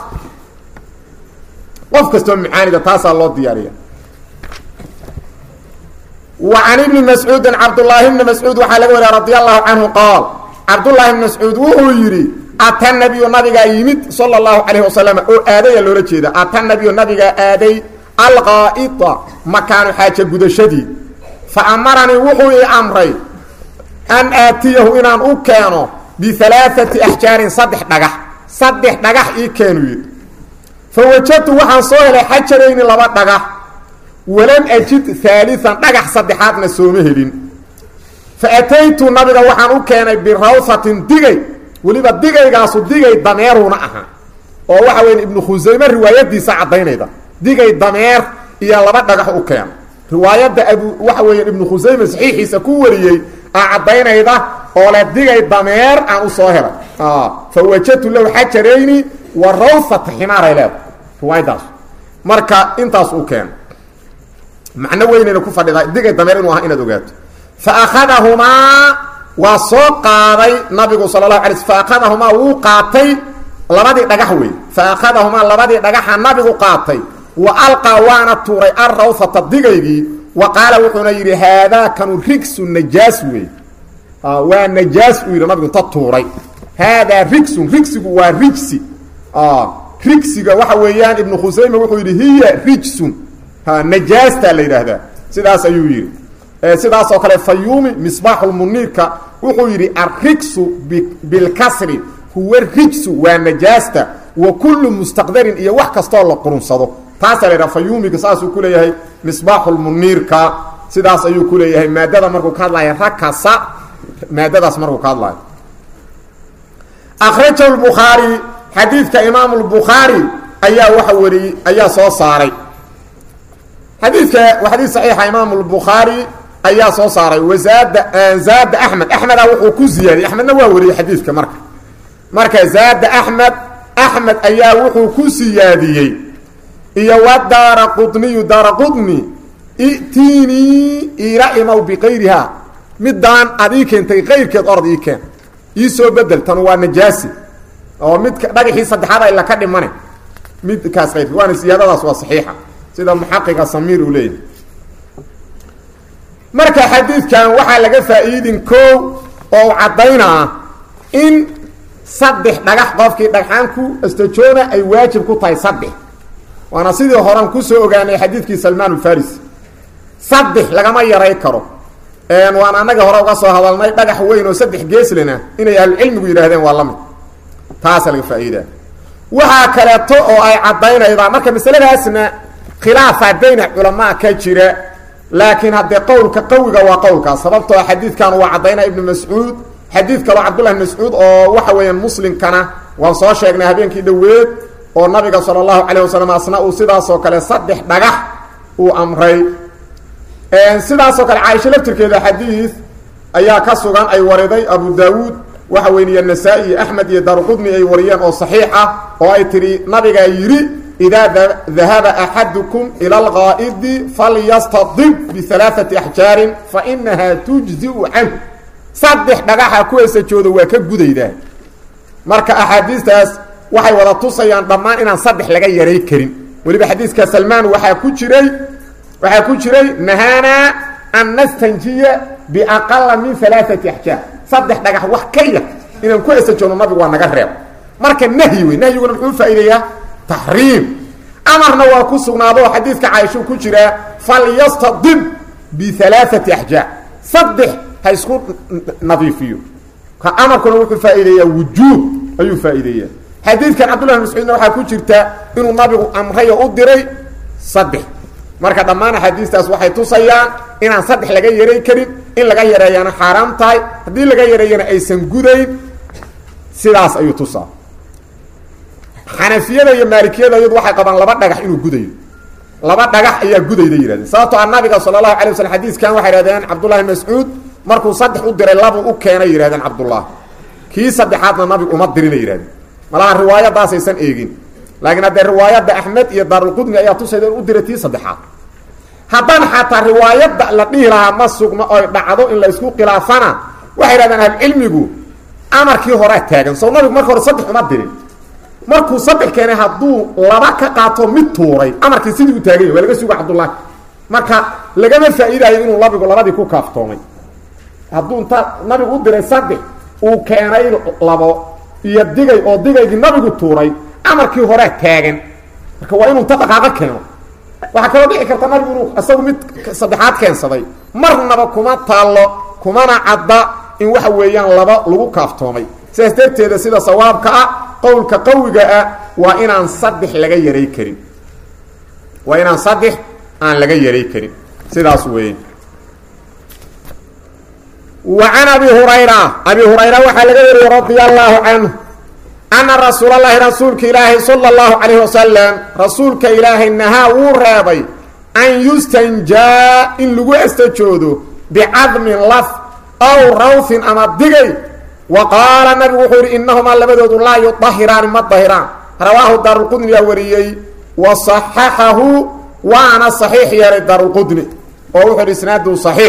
qof kastoo mucaanida taasaa loo diyaariya wa can ibni mascuudin cabdullaahi bni mascuud waxaa laga wariya radi allahu canhu qaal cabdullaahi bni mascuud wuxuu yidhi ata nabiyu nabigaa yimid sala allahu calayh wasalam oo aadaya loola jeeda ata nabiyu nabigaa aaday alqaa'ida makaanu xaaja gudashadii fa amaranii wuxuu ii amray an aatiyahu inaan u keeno bialaaati axjaarin saddex dhagax saddex dhagax ii keenu yidhi fa wajadtu waxaan soo helay xajarayni laba dhagax walam ajid haalian dhagax saddexaadna sooma helin fa ataytu nabiga waxaan u keenay birawhatin digay weliba digaygaasu digay dameeruna ahaa oo waxa weya ibnu khusayme riwaayadiisa caddaynayda digay dameer iyo laba dhagax u keeno riwaayadda abu waxa weya ibnu khusayme saxiixiisa ku wariyey aa caddaynayda oo le digay dameer aan u soo helay fa wajadtu lahu xajarayni wa rawhata ximaaray leeda riwaayadaas marka intaas u keeno macno weynayna ku fadhidaa digay dameer inuu aha inaad ogaato fa akhadahumaa waa soo qaaday nabigu sala lahu alay fa akhadahumaa wuu qaatay labadii dhagax wey fa akhadahumaa labadii dhagaxa nabigu qaatay wa alqaa waana tuuray alrawhata digaygii wa qaala wuxuuna yidhi haadaa kanu rigsu najaas wey waa najaas uu yidhi nabigu inta tuuray haadaa rigsun rigsigu waa rijsi rigsiga waxa weeyaan ibnu khusayme wuxuu yidhi hiya rijsun najaastaa la yidhaahdaa sidaas ayuu yidhi sidaas oo kale fayuumi misbaaxulmuniirka wuxuu yidhi alrigsu bilkasri huwa rijsu waa najaasta wa kullu mustaqdarin iyo wax kastoo la qurunsado taasaa la yidhaha fayuumiga saasuu ku leeyahay misbaaxulmuniirka sidaas ayuu ku leeyahay maadada markuu ka hadlaya rakasa maadadaas markuu ka hadlayo akhrajahu lbukhaari xadiidka imaamu lbukhaari ayaa waxa wariyey ayaa soo saaray xadiidka waa xadiid saxiixa imaamu lbukhaari ayaa soo saaray wazaada zaada axmed axmeda wuxuu ku ziyaadiyey axmedna waa wariyey xadiidka marka marka zaada axmed axmed ayaa wuxuu ku siyaadiyey iyo wa daara qudniyu daara qudni i'tiinii iila imow biqayrihaa midaan aad ii keentay qayrkeed orod ii keen ii soo bedel tanu waa najaasi oo midka dhagaxii saddexaad ayla ka dhimane midkaas qayrki waana siyaadadaas waa saxiixa sida muxaqiqa samiir uu leeyahay marka xadiidkan waxaa laga faa'iidin koow oo caddaynaa in saddex dhagax qofkii dhagxaan ku astajoona ay waajib ku tahay saddex waana sidii horan kusoo ogaanay xadiidkii salmaan alfarisi saddex lagama yaray karo waan annaga hore uga soo hadalnay dhagax weyn oo saddex geeslena inay ahlucilmigu yidhaahdeen waa la mid taasa laga faa'iidaa waxaa kaleeto oo ay caddaynaydaa marka masaladaasna khilaafa bayna culamaa ka jira laakiin haddee qowlka qawiga waa qowlkaas sababtoo xadiidkan waa caddaynaya ibnu mascuud xadiid kaloo cabdullah ibn mascuud oo waxa weeyaan muslimkana waan soo sheegnay habeenkii dhoweed oo nabiga sala allahu calayh wasalam asna uu sidaasoo kale saddex dhagax uu amray sidaasoo kale caaisho laftirkeeda xadiid ayaa ka sugan ay wariday abu daawuud waxa weyniye nasaa-i iyo axmed iyo daaruqudni ay wariyeen oo saxiix ah oo ay tidhi nabigaa yidhi idaa dahaba axadukum ila alqaa'idi falyastadib bialaaati axjaarin fa inahaa tujziu canhu saddex dhagaxa ku esajooda waa ka gudaydaa marka axaadiistaas waxay wada tusayaan dhammaan inaan saddex laga yaray karin weliba xadiiska salmaan waxaa ku jiray waxaa ku jiray nahaanaa an nastanjiya biaqala min alaaati axjaar saddex dhagax wax ka yar inaan ku esajoogno nabigu waa naga reeb marka nahyi wey nahyiguna muxuu faa'iideeyaa taxriim amarna waa ku sugnaado oo xadiidka caaisho ku jiraa falyastadib bialaaati axjaar saddex ha isku nadiifiyo ka amarkuna wuxuu faa'iideeyaa wujuub ayuu faa'iideeyaa xadiidkan cabdullah bin mascuudna waxaa ku jirta inuu nabigu amray oo u diray saddex marka dhammaan axaadiistaas waxay tusayaan inaan saddex laga yaray karin in laga yareeyaana xaaraam tahay haddii laga yareeyana aysan gudayn sidaas ayuu tusaa xanafiyada iyo maalikiyada iyadu waxay qabaan laba dhagax inuu gudayo laba dhagax ayaa gudayda yihahdeen sababtoo a nabiga sala allahu alay waslm xadiiskan waxay yihahdeen cabdullahi bin mascuud markuu saddex u diray labu u keenay yihahdeen cabdullah kii saddexaadna nabigu uma dirina yihahdeen malaha riwaayadaasaysan eegin laakiin haddee riwaayadda axmed iyo daarulqudni ayaa tusayda in u diray tii saddexaad haddaan xataa riwaayadda la dhihi lahaa ma sugno oy dhacdo in la isku khilaafana waxay yidhahdeen ahlucilmigu amarkii horea taagan soo nabigu marka hore saddex uma dirin markuu saddex keenay hadduu laba ka qaato mid tuuray amarkii sidii u taaganya waa laga suga cabdullaahi marka lagama faa'iidaayo inuu nabigu labadii ku kaaftoomay hadduu inta nabigu u diray saddex uu keenay labo iyo digay oo digaygii nabigu tuuray amarkii horea taagan marka waa inuu inta dhaqaaqo keeno waxaa kaloo dhici karta nabigu inuu isagu mid saddexaad keensaday marnaba kuma taallo kumana cadda in waxa weeyaan laba lagu kaaftoomay sidaas darteeda sida sawaabka ah qowlka qawiga ah waa inaan saddex laga yaray karin waa inaan saddex aan laga yaray karin sidaas weeye wa can abi hurayra abi hurayra waxaa laga wariyey radia allaahu canhu ana rasuula llahi rasuulka ilaahay sala allahu calayhi wasalam rasuulka ilaahay nahaa wuu reebay an yustanjaa in lagu estajoodo bicadmin laf aw rawfin ama digay wa qaala nabigu wuxuu yidhi innahumaa labadoodu laa yudahiraani ma dahiraan rawaahu daarulqudni yaa wariyey wa saxaxahu waana saxiix yeelay daarulqudni oo wuxuu yidhi isnaadu saxiix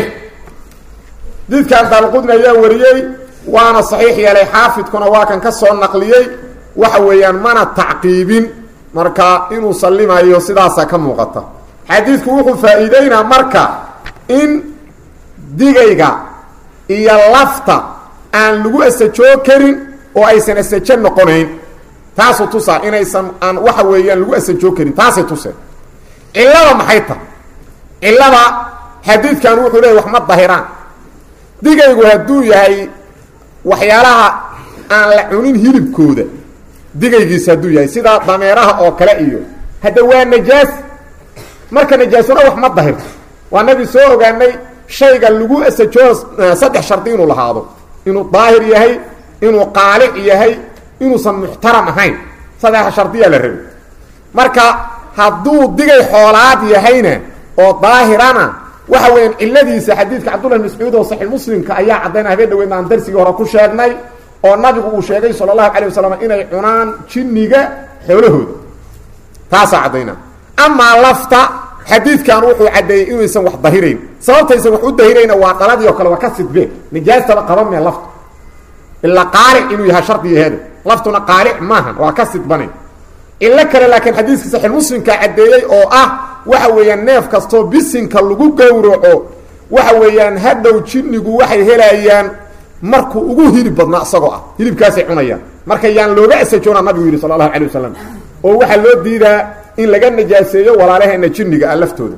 didkan daarulqudni ayaa wariyey waana saxiix yeelay xaafidkuna waa kan ka soo naqliyey waxa weeyaan mana tacqiibin marka inuu sallimayo sidaasaa ka muuqata xadiidku wuxuu faa'iideynaa marka in digayga iyo lafta aan lagu asajoo karin oo aysan asajo noqonayn taasuu tusaa inaysan aan waxa weeyaan lagu asajoo karin taasay tuseen cillada maxay tahay cillada xadiidkan wuxuu leeyay wax ma dahiraan digaygu hadduu yahay waxyaalaha aan la cunin hilibkooda digaygiisa hadduu yahay sida dameeraha oo kale iyo hadda waa najaas marka najaasuna wax ma dahirto waa nabi soo ogaanay shayga lagu asajoo saddex shardi inuu lahaado inuu daahir yahay inuu qaalic yahay inuusan muxtaram ahayn saddexa shardiyaa la rabay marka hadduu digay xoolaad yahayna oo daahirana waxa weeyaan ciladiisa xadiidka cabdullah mascuud oo saxiix muslimka ayaa caddaynaa habeen dhaweydna aan darsigii hore ku sheegnay oo nabigu uu sheegay sala allahu calayh wasalam inay cunaan jinniga xoolahooda taasaa caddayna amaa lafta xadiidkan wuxuu caddeeyey inaysan wax dahirayn sababtaysan wax u dahirayna waa dhaladii oo kale waa ka sidbeen nijaastaba qaban mee laftu ilaa qaalic inuu yahay shardigaheeda laftuna qaalic maahan waa ka sidbanay ilo kale laakiin xadiiskii saxiix muslimka caddeeyey oo ah waxa weeyaan neef kastoo bisinka lagu gowraco waxa weeyaan hadhow jinnigu waxay helayaan markuu ugu hilib badnaa isagoo ah hilibkaasay cunayaan marka yaan looga asajoona nabigu yidhi sala allahu calay wasalam oo waxaa loo diidaa in laga najaaseeyo walaalaheena jinniga ah laftooda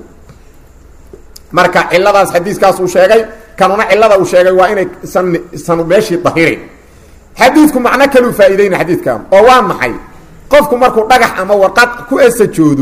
marka ciladaas xadiiskaas uu sheegay kanuna cilada uu sheegay waa inay isan isan meeshii dahirin xadiidku macno kaluu faa'iideyna xadiidkan oo waa maxay qofku markuu dhagax ama warqad ku esajoodo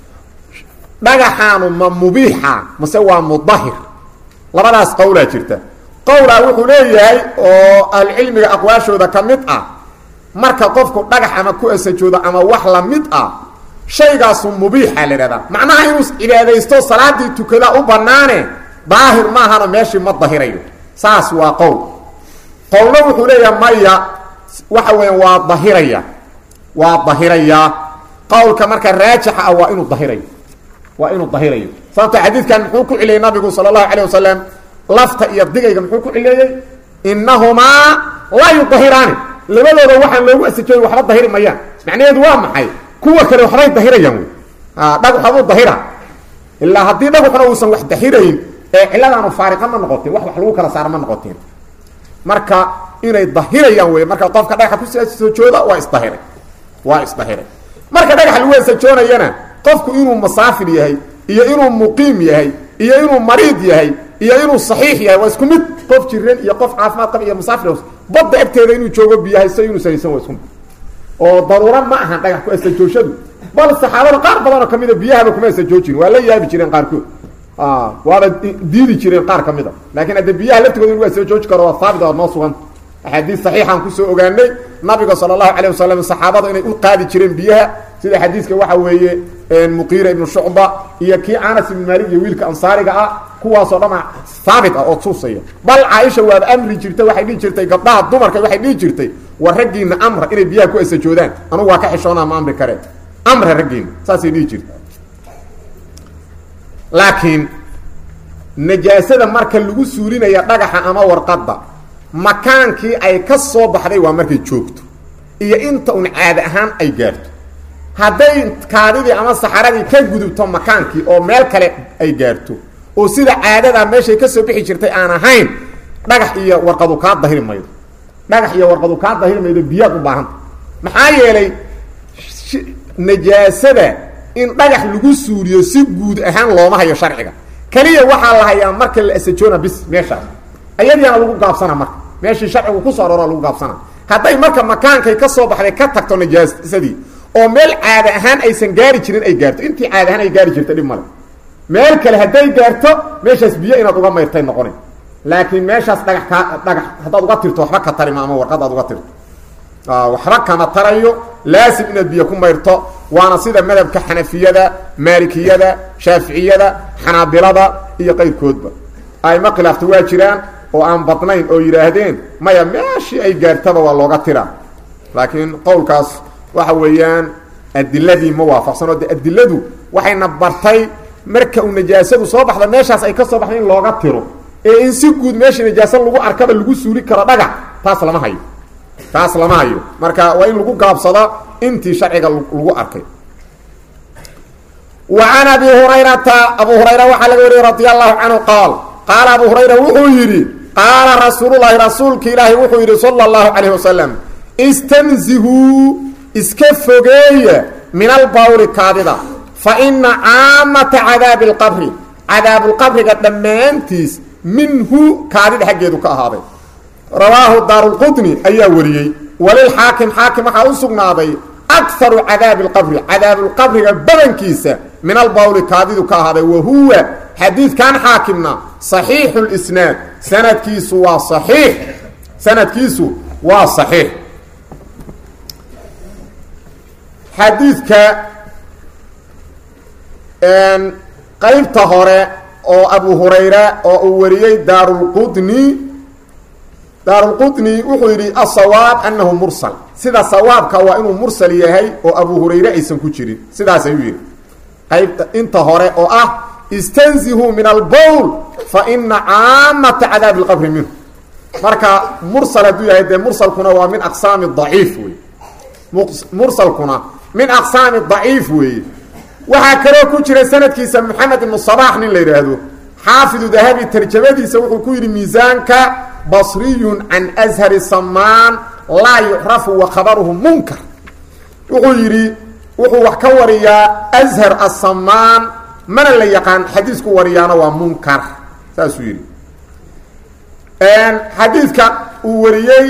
dhagaxaanu ma mubiixa mase waa mudahir labadaas qowlaa jirta qowlaa wuxuu leeyahay oo ahlucilmiga aqwaashooda ka mid ah marka qofku dhagax ama ku esajoodo ama wax la mid ah shaygaasu mubiixa la idhahdaa macnaha inuu cibaadaysto salaadii tukada u banaane daahir maahana meeshii ma dahirayo saas waa qowl qowlna wuxuu leeyahay maya waxa weya waa dahiraya waa dahirayaa qowlka marka raajixa ah waa inuu dahirayo waa inuu dahirayo sababto xadiidkan muxuu ku cileeyey nabigu sala allahu calayh wasalam lafta iyo digayga muxuu ku cileeyey innahumaa laa yudahiraani labadooda waxaan loogu asajooy waxba dahiri mayaan macnaheedu waa maxay kuwa kale waxbay dahirayaan wey dhagaxabuu dahira ilaa haddii dhagaxuna uusan wax dahirayn ee ciladaanu faariqa ma noqoteen wax wax lagu kala saara ma noqoteen marka inay dahirayaan wey marka qofka dhagaxa kusajooda waa isdahiray waa isdahiray marka dhagaxa lagu asajoonayana qofku inuu masaafir yahay iyo inuu muqiim yahay iyo inuu mariid yahay iyo inuu saxiix yahay waa isku mid qof jiran iyo qof caafimaad qaba iyo musaafir badda agteeda inuu joogo biyahayso inuu sanaysan waa isku mid oo daruura ma ahan dhagax ku asajooshadu bal saxaabada qaar badanoo kamida biyahaba kuma asajoojin waa la yaabi jireen qaarkood waaba diidi jireen qaar ka mida laakiin hadde biyaha laftigooda in lagu asajooji karo waa haabit waa noo sugan axaadiis saxiixaan kusoo ogaanay nabiga sala allahu calayh wasalam saxaabada inay u qaadi jireen biyaha sida xadiiska waxa weeye muqiira ibnu shucba iyo kii anas ibn maalik iyo wiilka ansaariga ah kuwaasoo dhama haabit ah oo tuusaya bal caaisha waaba amri jirtay waxay dhihi jirtay gabdhaha dumarka waxay dhihi jirtay war raggiina amra inay biyaha ku asajoodaan anugu waa ka xishoonaa ma amri kareen amra raggiina saasay dhihi jirta laakiin najaasada marka lagu suulinaya dhagaxa ama warqadda makaankii ay ka soo baxday waa markay joogto iyo inta un caada ahaan ay gaarto hadday kaadidii ama saxaradii ka gudubto makaankii oo meel kale ay gaarto oo sida caadada meeshay ka soo bixi jirtay aan ahayn dhagax iyo warqadu kaa dahiri maydo dhagax iyo warqadu kaa dahiri maydo biyaad u baahanta maxaa yeelay najaasada in dhagax lagu suuliyo si guud ahaan looma hayo sharciga keliya waxaa la hayaa marka la asajoona bis meeshaas ayadiana lagu gaabsana marka meeshii sharcigu kusoo aroora lagu gaabsana hadday marka makaankay ka soo baxday ka tagto najaasadii oo meel caada ahaan aysan gaari jirin ay gaarto intii caada ahaan ay gaari jirta dhib male meel kale hadday gaarto meeshaas biyo inaad uga mayrtay noqona laakiin meeshaas dhagax kaa dhagax haddaad uga tirto waxba ka tarima ama warqad aad uga tirto waxba kama tarayo laasim inaad biyo ku mayrto waana sida madhabka xanafiyada maalikiyada shaaficiyada xanaabilada iyo qayrkoodba ayma khilaafta waa jiraan oo aan badnayn oo yidhaahdeen maya meeshii ay gaartaba waa looga tiraa laakiin qowlkaas waxa weeyaan adiladii ma waafaqsano de adiladu waxayna bartay marka uu najaasadu soo baxda meeshaas ay ka soo baxday in looga tiro ee in si guud meeshii najaaso lagu arkaba lagu suuli karo dhagax taas lama hayo taas lama hayo marka waa in lagu gaabsado intii sharciga lagu arkay wa can abi hurayrata abu hurayra waxaa laga wariyey radi allahu canhu qaal qaala abu hurayra wuxuu yidhi qaala rasuululahi rasuulka ilaahi wuxuu yidhi sala allahu calayh wasalam istanzihuu iska fogeeya min albawli kaadida fa ina caamata cadaabi lqabri cadaabulqabriga dhammaantiis minhu kaadida xaggeedu ka ahaaday rawaahu daarulqudni ayaa wariyey walilxaakim xaakim waxaa u sugnaaday akaru cadaabi lqabri cadaabulqabriga badankiisa min albawli kaadidu ka ahaaday wa huwa xadiidkan xaakimna saxiixu lisnaad sanadkiisu waa saxiix sanadkiisu waa saxiix xadiidka qaybta hore oo abu hurayra oo uu wariyey daarulqudni daarulqudni wuxuu yidhi asawaab anahu mursal sida sawaabka waa inuu mursal yahay oo abu hurayre aysan ku jirin sidaas ayuu yidhi qaybta inta hore oo ah istanzihuu min albowl fa ina caamata cadaabi lqabri minhu marka mursal hadduu yahay dee mursalkuna waa min aqsaami daciif wey mursalkuna min aqsaami daciif weeye waxaa kaloo ku jira sanadkiisa moxamed ibnu sabax nin la yidhaahdo xaafidu dahabi tarjamadiisa wuxuu ku yidhi miisaanka basriyun can ashari samaan laa yucrafu wa khabaruhu munkar wuxuu yidhi wuxuu wax ka wariyaa ashar asamaan mana la yaqaan xadiisku wariyaana waa munkar saasuu yidhi xadiidka uu wariyey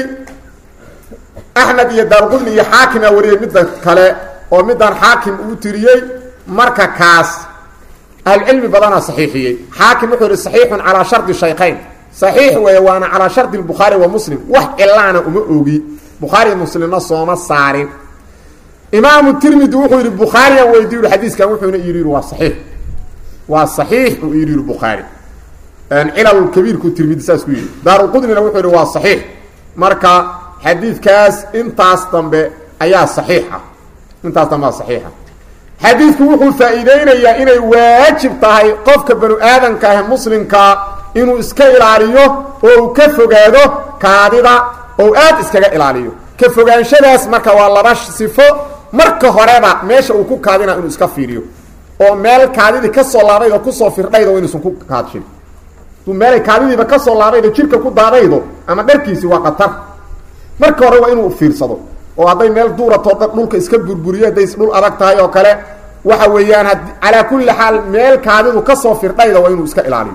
axmed iyo daarqudni iyo xaakimaa wariyey midda kale oo midaan xaakim uu tiriyey marka kaas ahlucilmi badanaa saxiixiyey xaakim wuxuu yihi saxiixun calaa shardi shaykayn saxiix weeye waana calaa shardi bukhaari wa muslim wax cilaana uma ogi bukhaariy muslimna sooma saarin imaamu tirmidi wuxuu yidhi bukhaariyan weydiy ui xadiiskan wuxuuna yidhi waa saxiix waa saxiix uu yidhi yidhi bukhaari cilalkabiirku tirmidi saas ku yidhi daaruqudnina wuxuu yidhi waa saxiix marka xadiidkaas intaas dambe ayaa saxiixa intaas dambe aa saxiixa xadiidku wuxuu faa-iideynayaa inay waajib tahay qofka banu aadanka ah muslimkaa inuu iska ilaaliyo oo uu ka fogaado kaadida oo aad iskaga ilaaliyo ka fogaanshadaas marka waa laba sifo marka horeba meesha uu ku kaadina inuu iska fiiriyo oo meel kaadidii kasoo laabaydo kusoo firdhaydo inuusan ku kaadshin duu meelay kaadidiiba kasoo laabaydo jirka ku daadaydo ama dharkiisi waa qatar marka hore waa inuu fiirsado oo hadday meel duuratoo dhan dhulka iska burburiyo hadday dhul adag tahay oo kale waxa weeyaan had calaa kulli xaal meel kaadidu kasoo firdhayda waa inuu iska ilaaliyo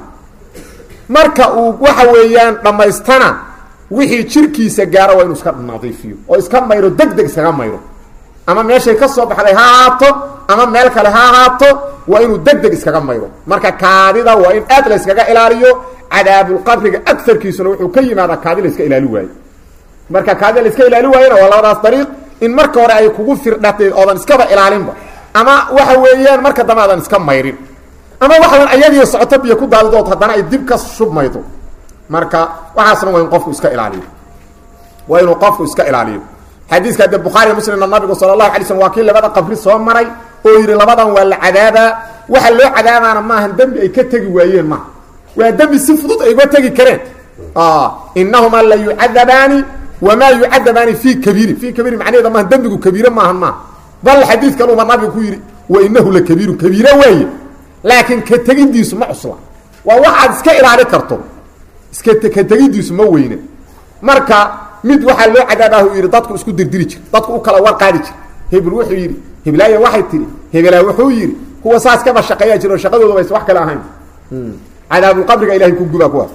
marka uu waxa weeyaan dhammaystana wixii jirkiisa gaaro waa inuu iska nadiifiyo oo iska mayro deg deg iskaga mayro ama meeshay ka soo baxday ha ahaato ama meel kale ha ahaato waa inuu deg deg iskaga mayro marka kaadida waa in aad la yskaga ilaaliyo cadaabulqabriga agarkiisuna wuxuu ka yimaadaa kaadi la iska ilaali waayo marka kaadida la iska ilaali waayona waa labadaas dariiq in marka hore ay kugu firdhatay oodan iskaba ilaalinba ama waxa weeyaan marka dambe aadan iska mayrin ama waxdan ayadii socoto biyo ku daadidood haddana ay dib ka shubmaydo marka waxaasna waa in qofku iska ilaaliyo waa inuu qofku iska ilaaliyo xadiiska de bukhaari muslimna nabigu sala allahu alay slm waa kii labada qabri soo maray oo yidhi labadan waa la cadaabaa waxa loo cadaabaana maahan dembi ay ka tegi waayeen maaha waa dembi si fudud ay uga tegi kareen inahumaa la yucadabaani wamaa yucadabaani fi kabiirin fi kabiirin macnaheeda maaha dembigu kabiire maahan maaha bal xadiid kaluba nabigu ku yidhi wa inahu la kabiirun kabiire waaye laakiin ka tegidiisu ma cusla waa waxaad iska ilaali karto iska ka tegidiisu ma weyne marka mid waxaa loo cadaabahu yidhi dadku isku dirdiri jir dadku u kala war qaadi jir hebel wuxuu yidhi heblaaya waxay tihi hebelaa wuxuu yidhi kuwa saas kaba shaqeeyaa jir oo shaqadooda baysa wax kale ahayn cadaabulqabriga ilahay ku guba kuwaas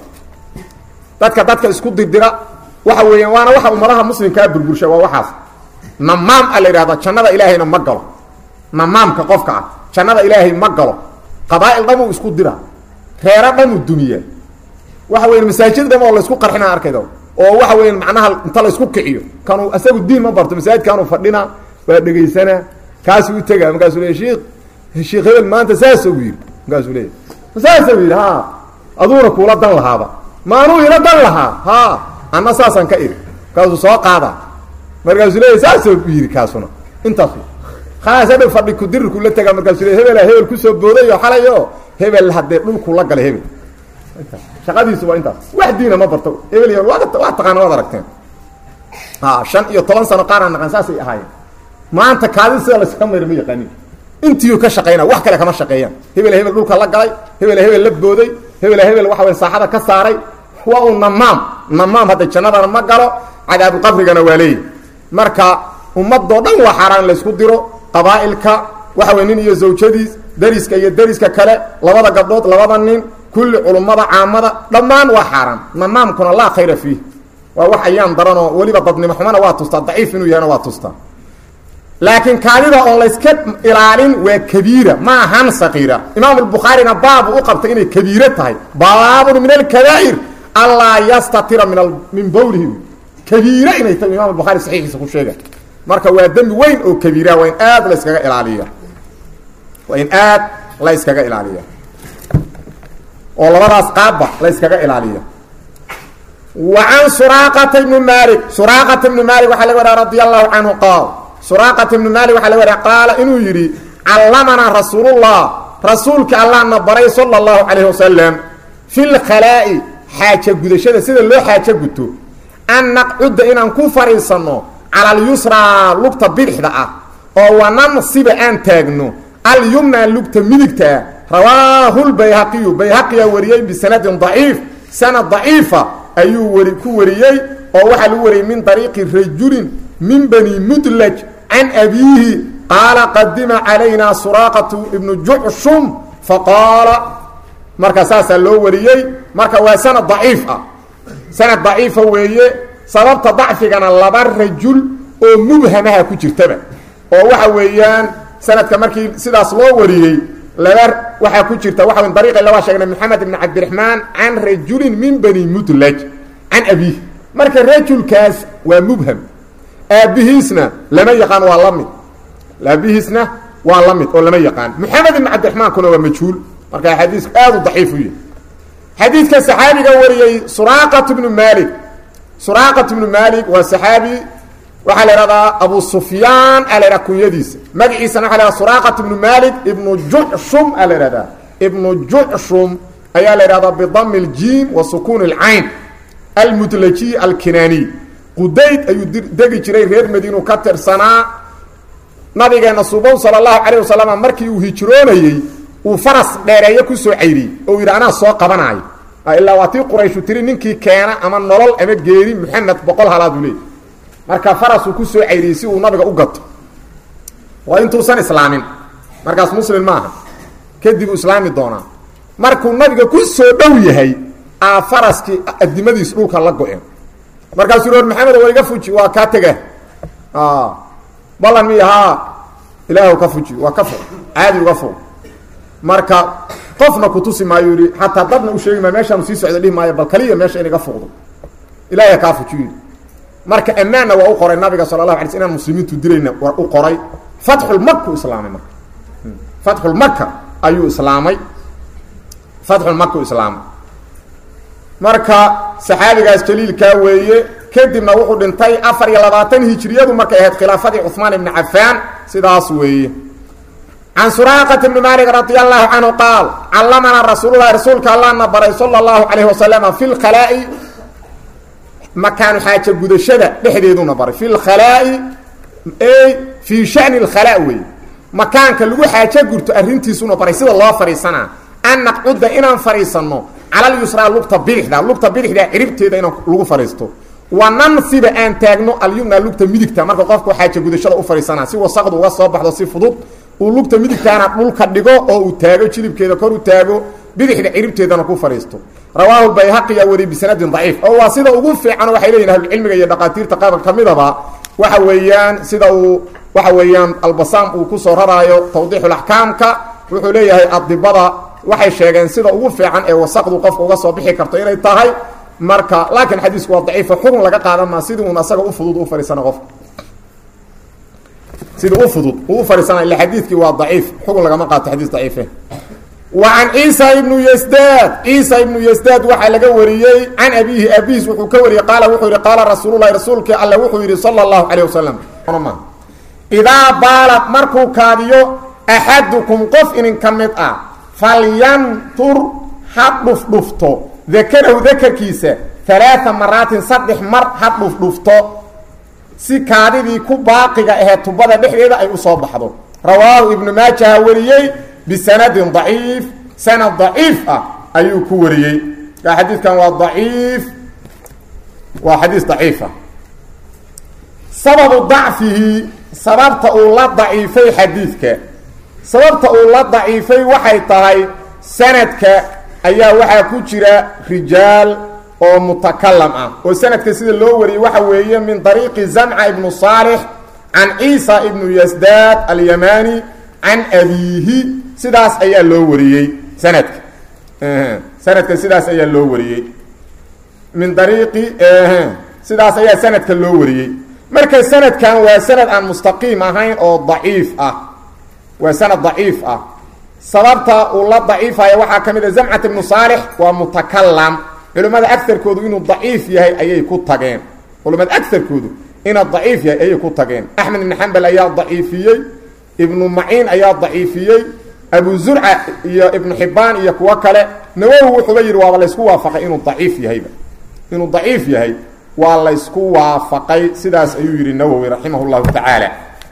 dadka dadka isku dirdira waxa weeyaan waana waxa ummadaha muslimkaa burbursha waa waxaas namaam a la yidhahda jannada ilaahayna ma galo namaamka qofka ah jannada ilaahay ma galo qabaa'il dhamuu isku dira reero dhamuu dumiya waxa weya masaajid dham oo laysku qarxina arkayda oo waxa weya macnaha inta laysku kiciyo kanuu isagu diin ma barto masaajidkaanuu fadhina waa dhegaysanaa kaasuu u tegaa markaasuu leey sheikh sheekh hebel maanta saasuu yidhi markaasuu leeya saasuu yidhi ha aduuna kuula dan lahaaba ma anuu ila dan lahaa ha anna saasaan ka iri markaasuu soo qaada markaasuu leeya saasuu yidhi kaasuna intaas khalaas hadhow fadhi kudirirku la tegaa markaasuu le hebela hebel kusoo boodayo xalayo hebel haddee dhulku la galay hebel shaqadiisu waa intaas wax diina ma barto hebel waa waa taqaana waad aragteen ha shan iyo toban sano qaaraan naqan saasay ahaayeen maanta kaadin sida layska mayr ma yaqaanin intiiu ka shaqaynaa wax kale kama shaqeeyaan hebela hebel dhulka la galay hebela hebel la booday hebela hebel waxa way saaxada ka saaray waa uu namaam namaam hadda jannadana ma galo cadaabuqabrigana waa leeyahy marka ummadoo dhan waa xaaraan in laysku diro qabaa'ilka waxa wey nin iyo zawjadiis dariska iyo dariska kale labada gabdhood labada nin kulli culummada caamada dhammaan waa xaaraan namaamkuna laa khayra fiih waa wax ayaan daranoo weliba dadnimo xumana waa tustaa daciif inuu yahana waa tustaa laakiin kaadida oon layska ilaalin waa kabiira ma ahan saqiira imaam albukhaarina baabu u qabtay inay kabiiro tahay baabun min alkabaa'ir allaa yastatira min min bowlihi kabiire inay tahay imam albukhaari saxiixiisa ku sheega marka waa dembi weyn oo kabiira waa in aad la yskaga ilaaliya waa in aad la yskaga ilaaliya oo labadaas qaabba la yskaga ilaaliya wa can suraaqata ibni malik suraaqata ibni malik waxaa laga wariya radi allahu canhu qaal suraaqata ibni malik waxaa laga wariya qaala inuu yidhi callamanaa rasuulullah rasuulka allahna baray sala allahu calayhi wasalam fi lkhalaa'i xaaja gudashada sida loo xaajo guto an naqcudda inaan ku fadhiisanno cala alyusraa lugta bidixda ah oo wanansiba aan taagno alyumna lugta midigtaa rawaahu lbayhaqiyu bayhaqiyaa wariyey bisanadin daciif sanad daciifa ayuu wari ku wariyey oo waxaa lagu wariyey min dariiqi rajulin min bani mudlaj can abiihi qaala qadima calayna suraaqatu ibnu jucshum faqaala marka saasaa loo wariyey marka waa sanad daciif ah sanad daciifa weeye sababta dacfigana laba rajul oo mubhamaha ku jirtaba oo waxa weeyaan sanadka markii sidaas loo wariyey laba waxaa ku jirta waxa w dariiqi lawaa sheegnay maxamed ibn cabdiraxmaan can rajulin min bani mudlaj can abiih marka rajulkaas waa mubham aabbihiisna lama yaqaan waa la mid aabihiisna waa la mid oo lama yaqaan maxamed ibn cabdiraxmaankuna waa majhuul marka xadiisku aad u daciif u yahy xadiidka saxaabiga wariyey suraaqat bnu malik suraaqat bnu malik waa saxaabi waxaa la ihahdaa abu sufyaan a la idhaha kunyadiisa magaciisana waa la hahda suraaqat ibnu malik ibnu jucshum a la ihahdaa ibnu jucshum ayaa la idhahdaa bidami اljiim wa sukuun اlcayn almudlaji alkinaaniy qudayd ayuu degi jiray reer madiinu ka tirsanaa nabigeena subow sala allahu calayh wasalam markii uu hijroonayey uu faras dheereeyo kusoo cayriyey oo yidhi anaa soo qabanaayo ilaa waa tii qurayshu tiri ninkii keena ama nolol ama geeri maxamed boqol halaad uu leeyay marka farasuu kusoo cayriyey si uu nabiga u gato waa intuusan islaamin markaas muslim maaha kadib uu islaami doonaa markuu nabiga ku soo dhow yahay aa faraskii adimadiis dhulka la go-een markaasuu or maxamed waa iga fuji waa kaa tega ballan miy haa ilaah ka fuji waa ka fog caadi uga fog marka qofna kutusi maayo yihi xataa dadna u sheegi maayo meeshaanu sii socda dhihi maayo bal kaliya meesha in iga fogdo ilahay kaa fuji yidhi marka ammaanna waa u qoray nabiga sala allahu alay sl inaan muslimiintu dilayna waa u qoray fatxulmaku islaamay marka fatxulmaka ayuu islaamay fatxulmaka u islaamay marka saxaabigaas jaliilkaa weeye kadibna wuxuu dhintay afar iyo labaatan hijriyadu markay ahayd khilaafadii cuثmaan ibni cafaan sidaas weeye can suraaqat bni maalik radi allahu canhu qaal callamanaa rasuululahi rasuulka allahna baray sala اllahu calayh wasalama fi lkhalaa'i makaanu xaaja gudashada dhexdeeduna baray fi lkhalaa'i ey fii shani اlkhalaa weeye makaanka lagu xaajo gurto arrintiisuna baray sida loo fadhiisanaa an naqcuda inaan fadhiisanno cala lyusraa lugta bidixda lugta bidixda ciribteeda inaan lagu fadhiisto wa nansiba aan taagno alyumna lugta midigta marka qofku xaaja gudashada u fadhiisanaa si wasaqdu uga soo baxdo si fudud uu lugta midigtaana dhulka dhigo oo uu taago jilibkeeda kor u taago bidixda ciribteedana ku fadhiisto rawaahu bayhaqiya wari bisanadin daciif oo waa sida ugu fiican waxay leeyihin ahlucilmiga iyo dhaqaatiirta qaar ka midaba waxa weeyaan sida uu waxa weeyaan albasaam uu kusoo raraayo tawdiixulaxkaamka wuxuu leeyahay adibada waxay sheegeen sida ugu fiican ee wasaqdu qofka uga soo bixi karto inay tahay marka laakiin xadiisku waa daciifo xukun laga qaadan maa sidii un asaga u fudud u fadhiisana qofka sidii u fudud uu u fadhiisana illa xadiidkii waa daciif xukun lagama qaato xadiis daciife wa can ciisa ibnu yasdaad ciisa ibnu yasdaad waxaa laga wariyey can abiihi abihiis wuxuu ka wariyey qaala wuxuu yihi qaala rasuululahi rasuulkii alle wuxuu yidhi sala allahu calayh wasalam idaa baalad markuu kaadiyo axadukum qof idinka mid ah falyantur ha dhufdhufto dakarahu dakarkiisa alaaa maraatin saddex mar ha dhufdhufto si kaadidii ku baaqiga ahee tubada dhexdeeda ay usoo baxdo rawaahu ibnu maajaha wariyey bisanadin daciif sanad daciif ah ayuu ku wariyey xadiidkan waa daciif waa xadiis daciifa sababu dacfihi sababta uu la daciifay xadiidka sababta uu la daciifay waxay tahay sanadka ayaa waxaa ku jira rijaal oo mutakalam ah oo sanadka sida loo wariyey waxa weeye min dariiqi zamca ibnu saalix can ciisa ibnu yasdaad alyamani can abiihi sidaas ayaa loo wariyey sanadka sanadka sidaas ayaa loo wariyey min dariiqi sidaas ayaa sanadka loo wariyey marka sanadkan waa sanad aan mustaqiim ahayn oo daciif ah waa sanad daciif ah sababta uu la daciifaya waxaa ka mid a zamcat ibnu saalix waa mutakalam culimmada agarkoodu inuu daciif yahay ayay ku tageen culimmada agarkoodu inuu daciif yahay ayay ku tageen axmed ibn xambal ayaa daciifiyey ibnu maciin ayaa daciifiyey abu zurca iyo ibnu xibaan iyo kuwo kale nawowi wuxuuba yidhi waaba laysku waafaqay inuu daciif yahayba inuu daciif yahay waa laysku waafaqay sidaas ayuu yidhi nawowi raximah llahu tacaala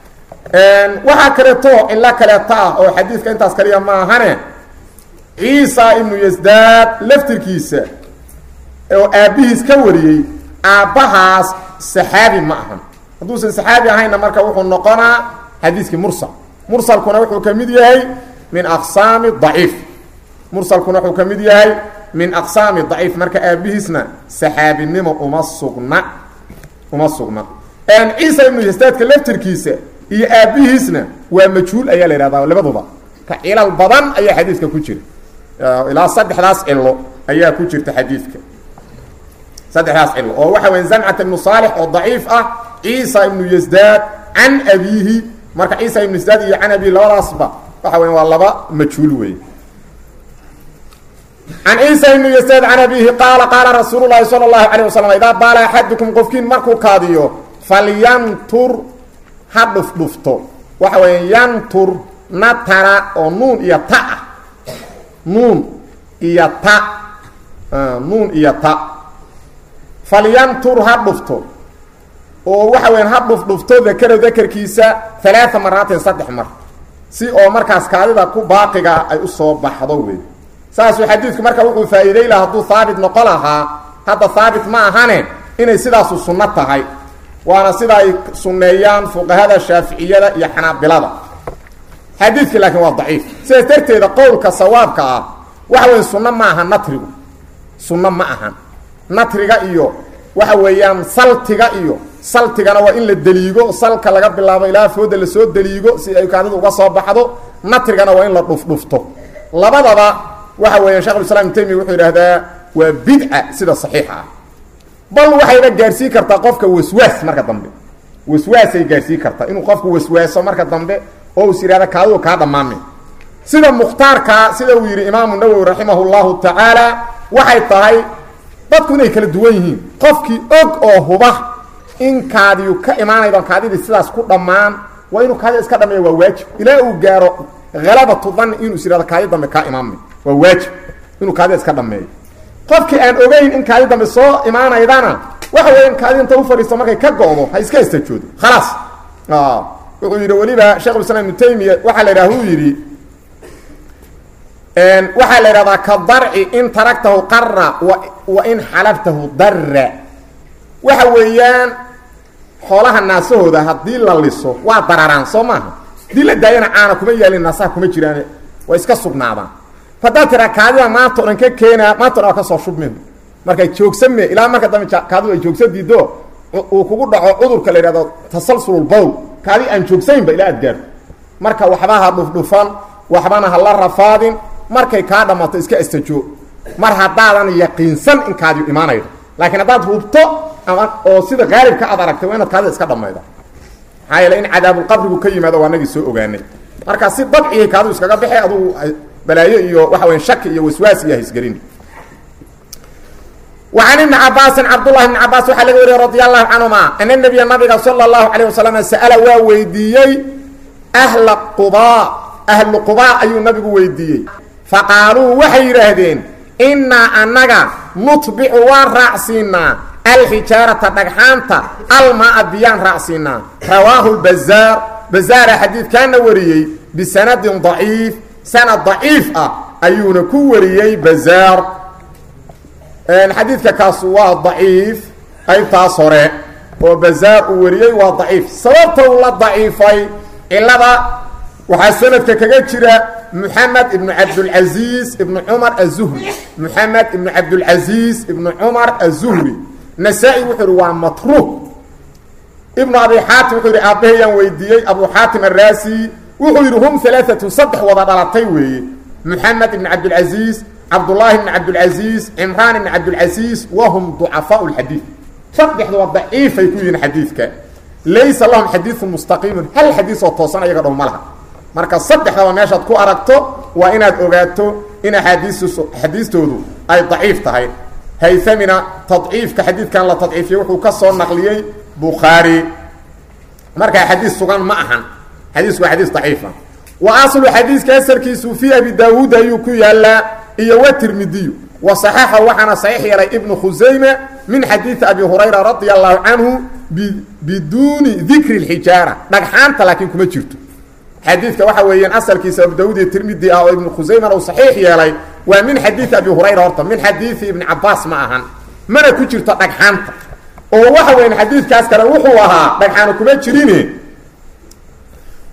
waxaa kaleeto cilo kaleeto ah oo xadiidka intaas kaliya ma ahane ciisa ibnu yasdaad laftirkiisa oo aabbihiis ka wariyey aabbahaas saxaabi ma ahan hadduusan saxaabi ahaynna marka wuxuu noqonaa xadiiskii mursal mursalkuna wuxuu ka mid yahay min aqsaami daciif mursalkuna wuxuu ka mid yahay min aqsaami daciif marka aabihiisna saxaabinimo uma sugna uma sugna ciisa ibnu yastaadka laftirkiisa iyo aabihiisna waa majhuul ayaa la yihahdaa labaduba ka cilal badan ayaa xadiidka ku jira ilaa saddexdaas cilo ayaa ku jirta xadiidka saddexdaas cilo oo waxa weya zamcata ibnu saalix oo daciif ah ciisa ibnu yasdaad can abiihi marka ciisa ibnu yasdaad iyo can abihi labadaasba waxa weya waa laba majhuul wey can ciisa ibnu yasaad can abihi qaala qaala rasuulu llaahi sala allahu calayh wasalam idaa baala axadukum qofkiin markuu kaadiyo falyantur ha dhufdhufto waxa weya yantur natara oo nuun iyo ta ah nuun iyo ta nuun iyo ta falyantur ha dhufto oo waxa weya ha dhufdhufto dakaro dakarkiisa alaaa maraatin saddex mar si oo markaas kaadida ku baaqiga ay usoo baxdo wey saasuu xadiidku marka wuxuu faa'iiday laha hadduu haabit noqon lahaa hadda haabit ma ahane inay sidaasu sunno tahay waana sida ay sunneeyaan fuqahada shaaficiyada iyo xanaabilada xadiidki laakiin waa daciif sidaas darteeda qowlka sawaabka ah waxa weya sunno ma aha natrigu sunno ma ahan natriga iyo waxa weeyaan saltiga iyo saltigana waa in la deliigo salka laga bilaabo ilaa fooda lasoo deliigo si ay kaadidu uga soo baxdo natrigana waa in la dhufdhufto labadaba waxa weeya shekh islam ibn taymiya wuxuu yidhaahdaa waa bidca sida saxiixa ah bal waxayna gaarsiin kartaa qofka waswaas marka dambe waswaasay gaarsiin kartaa inuu qofku waswaaso marka dambe oo is yidhahda kaadidu kaa dhammaame sida mukhtaarkaa sida uu yidhi imaamu nawowi raximah llahu tacaala waxay tahay dadku inay kala duwan yihiin qofkii og oo huba in kaadiyu ka imaanaydo kaadidii sidaas ku dhammaan waa inuu kaadida iska dhameeya waa waajib ilaa uu gaaro halabatu dani inuu is yihahdo kaadi dambe kaa imaamay waa waajib inuu kaadida iska dhameeyo qofkii aan ogeyn in kaadi dambe soo imaanaydana waxa weya in kaadi inta u fadhiisto markay ka go-do ha iska istajoodo khalaas wuxuu yidhi weliba shekh islam ibnu taymiya waxaa la yidhaha uu yidhi waxaa la yidhahdaa ka darci in taragtahu qara wa in xalabtahu darra waxa weeyaan xoolaha naasahooda haddii la liso waa dararaan soo maaha haddii la daayana caana kuma yaalin naasaha kuma jiraan waa iska sugnaadaan haddaad tiraa kaadida maanta o dhan ka keenaa maanta o dhan waa kasoo shubmin markay joogsame ilaa marka dambe kaadidu ay joogsa diido uu kugu dhaco cudurka la yidhahdo tasalsululbowl kaadi aan joogsaynba ilaa aad gaarto marka waxba ha dhufdhufan waxbana ha la rafaadin markay kaa dhammato iska astajoo mar haddaadan yaqiinsan in kaadiyu imaanaydo laakiin haddaad hubto ama oo sida qaalibka aad aragtay waa inaad kaadida iska dhammayda maxaa yeele in cadaabulqabrigu ka yimaado waa nagii soo ogaanay marka si dabciyay kaadidu iskaga baxe adugu balaayo iyo waxa weya shaki iyo waswaas iyo haisgelin وعن بن cabاaسi cبdاللahi بن cabاas waxaa laga wariye رadي الlaه canهuma أن النبya nabiga slى الlaهu عalيه وasلم sأla waa weydiiyey أhla qubا ahlu qubا ayuu nabigu weydiiyey faqaaluu waxay yidhaahdeen inaa anaga nutbicu waan raacsiinaa alxijaarata dhagxaanta almaa biyaan raacsiinaa rawaahu bazaar bazaara xadiidkaana wariyey bisanadin ضaciif sanad ضaciif ah ayuuna ku wariyey bazaar xadiidka kaas waa daciif qaybtaas hore oo bazaar uu wariyey waa daciif sababta uu la daciifay cilada waxaa sanadka kaga jira muxamed ibnu cabdulcaziiz ibnu cumar azuhri muxamed ibnu cabdulcaziiz ibnu cumar azuhri nasaa-i wuxuu ihi waa matruuk ibnu abi xaatim wuxuu yihi aabbahayaan weydiiyey abu xaatim araasi wuxuu yidhi hum alaaatu saddex wada dhalatay weeye muxamed ibnu cabdulcaziiz cabdالlahi بn cabdالcaزiiz cimraan ibn cabdالcaزiiz wahum ضucafaء اxadiiث saddexduba daciifay ku yihiin xadiidka laysa lahum xadiiثu mustaqiimun hal xadiis oo toosan ayaga dhow ma laha marka saddexdaba meeshaad ku aragto waa inaad ogaato in axaadiis xadiistoodu ay daciif tahay hayamina taضciifka xadiidkan la tadciifiyey wuxuu ka soo naqliyey bukhaari markaa xadiis sugan ma ahan xadiisku waa xadiis daciifa wa aslu xadiiska asalkiisu fii abi daawuud ayuu ku yaalaa iyo wtirmidiyu wa صaxaxa waxaana saxiix yeelay ibnu khusayme min xadiidi abi hurayra radia allahu canhu biduuni dikri اxijaara dhagxaanta laakiin kuma jirto xadiidka waxa weeyaan asalkiisa abu daawud iyo tirmidi ah oo ibnu khusaymana uu saxiix yeelay waa min xadiidi abi hurayra horta min xadiidi ibni cabaas ma ahan mana ku jirto dhagxaanta oo waxa weyan xadiidkaas kale wuxuu ahaa dhagxaana kuma jirine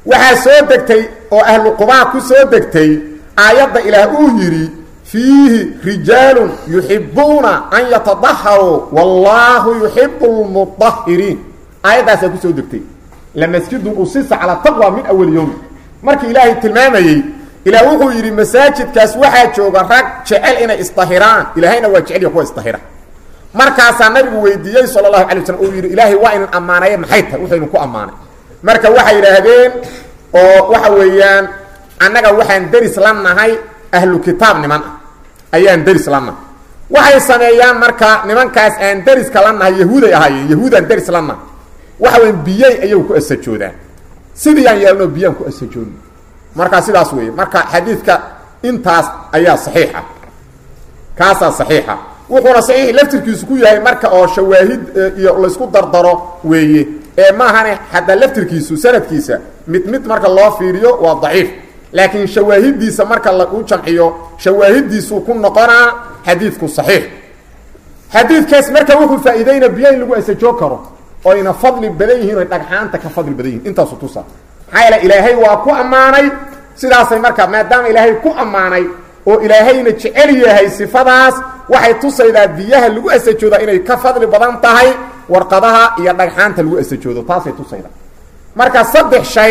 waxaa soo degtay oo ahlu qubaa ku soo degtay aayadda ilaah uu yidhi fiihi rijaalun yuxibuuna an yatadaharuu wallaahu yuxibu lmudahiriin aayaddaasaa ku soo degtay lamasjidun usisa calaa taqwa min awali yowmi markii ilaahay tilmaamayey ilaah wuxuu yidhi masaajidkaas waxaa jooga rag jecel inay isdahiraan ilaahayna waa jecel ya kuwa isdahira markaasaa nabigu weydiiyey sala allahu alay waslm uu yidhi ilaahay waa inan ammaanaye maxay tahay wuxuu ku ammaanay marka waxay yidhaahdeen oo waxa weeyaan annaga waxaan deris la nahay ahlu kitaab niman ah ayaan deris la nahay waxay sameeyaan marka nimankaas aan deriska la nahay yahuuday ahaayeen yahuudaan deris la nahay waxa weyan biyey ayagu ku asajoodaan sidii aan yeelno biyaan ku asajoodno marka sidaas weeye marka xadiidka intaas ayaa saxiixa kaasaa saxiixa wuxuuna saxiix laftirkiisu ku yahay marka oo shawaahid iyo laysku dardaro weeye ee maahane xataa laftirkiisu sanadkiisa mid mid marka loo fiiriyo waa daciif laakiin shawaahidiisa marka lagu jamciyo shawaahidiisuu ku noqonaa xadiidku saxiix xadiidkaas marka wuxuu faa-iideyna biyo in lagu asajoo karo oyna fadli badan yihiin oy dhagxaanta ka fadli badan yihin intaasu tusa maxaa yeele ilaahay waa ku ammaanay sidaasay marka maadaama ilaahay ku ammaanay oo ilaahayna jecel yahay sifadaas waxay tusaydaa biyaha lagu asajooda inay ka fadli badan tahay warqadaha iyo dhagxaanta lagu asajoodo taasay tusaydaa marka saddex shay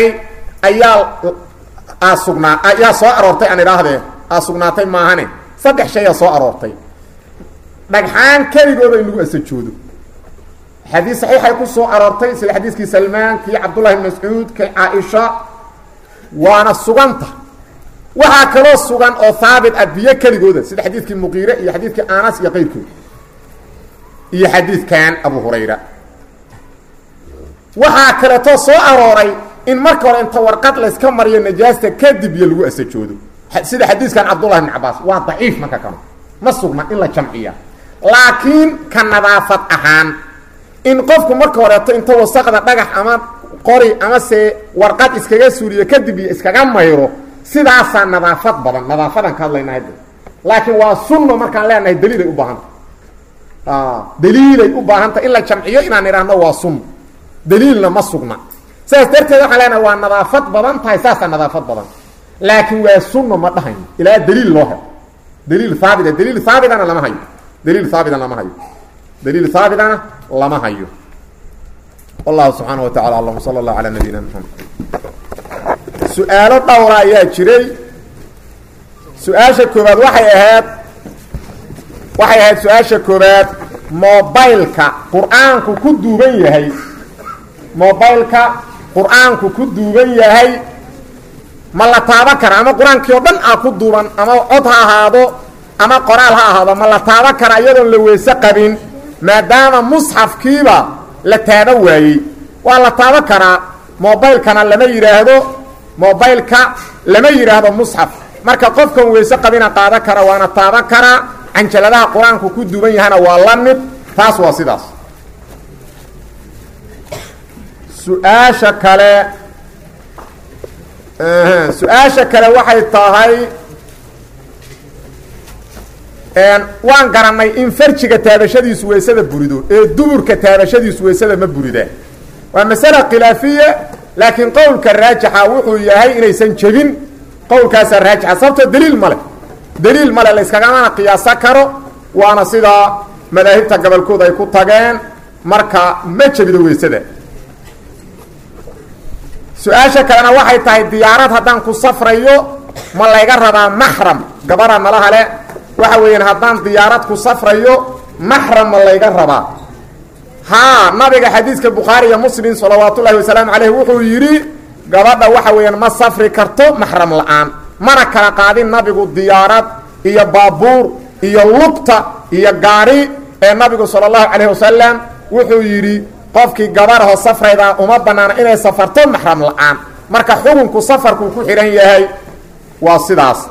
ayaa sugnaa ayaa soo aroortay aan idhaahdee aa sugnaatay maahane saddex shay aa soo aroortay dhagxaan keligooda in lagu asajoodo xadiis saxiixay ku soo aroortay sida xadiiskii salmaan kii cabdullahi bn mascuud kii caaisha waana suganta waxaa kaloo sugan oo haabit ah biyo keligooda sida xadiidkii muqiire iyo xadiidkii anas iyo qayrkood iyo xadiidkan abu hurayra waxaa kaleetoo soo arooray in marka hore inta warqad layska mariyo najaasta kadib iyo lagu asajoodo sida xadiiskan cabdullahi bn cabaas waa daciif marka kano ma sugna in la jamciya laakiin ka nadaafad ahaan in qofku marka horeeto inta wasaqda dhagax ama qori ama se warqad iskaga suuriyo kadib iyo iskaga mayro sidaasaa nadaafad badan nadaafadan ka hadlayna hadda laakiin waa sunno markaan leenahay daliilay u baahanta daliilay u baahanta in la jamciyo inaan idhaahno waa sunno daliilna ma sugna saas darteed waxaan leenahay waa nadaafad badan tahay saasaa nadaafad badan laakiin waa sunno ma dhahayno ilaa daliil loo helo daliil haabita daliil haabitana lama hayo daliil haabitana lama hayo daliil haabitana lama hayo wallahu subxaana wa tacala alam sala allahu calaa nabiyina maxamed su-aalo dhowra ayaa jiray su-aasha koobaad waxay ahayd waxay ahayd su-aasha koobaad mobileka qur-aanku ku duuban yahay mobileka qur-aanku ku duuban yahay ma la taaban kara ama qur-aankii oo dhan ah ku duuban ama cod ha ahaado ama qoraal ha ahaado ma la taaban kara iyadoon la weyse qabin maadaama musxafkiiba la taaba waayey waa la taaban karaa mobilkana lama yidhaahdo mobilka lama yidhaahdo musxaf marka qofkan weyse qabina qaadan kara waana taaban karaa canjaladaha qur-aanku ku duuban yahana waa la mid taas waa sidaas su-aasha kale su-aasha kale waxay tahay waan garanay in farjiga taabashadiisu weysada burido ee duburka taabashadiisu weysada ma burida waa masala khilaafiya laakiin qowlka raajixa wuxuu yahay inaysan jebin qowlkaasaa raajixa sababtoo daliil male daliil male la yskagamana qiyaaso karo waana sidaa madaahibta gobolkooda ay ku tageen marka ma jebido weysada su-aasha kalena waxay tahay diyaarad haddaan ku safrayo ma layga rabaa maxram gabara malaha le waxa weeyaan haddaan diyaarad ku safrayo maxram ma layga rabaa haa nabiga xadiiska bukhaari iyo muslim salawaat ullahi wasalaamu caleyh wuxuu yidhi gabadha waxa weeyaan ma safri karto maxram la-aan mana kala qaadin nabigu diyaarad iyo baabuur iyo lugta iyo gaari ee nabigu sala allahu calayh wasalam wuxuu yidhi qofkii gabarho safrayda uma banaana inay safarto maxram la-aan marka xukunku safarkuu ku xidhan yahay waa sidaas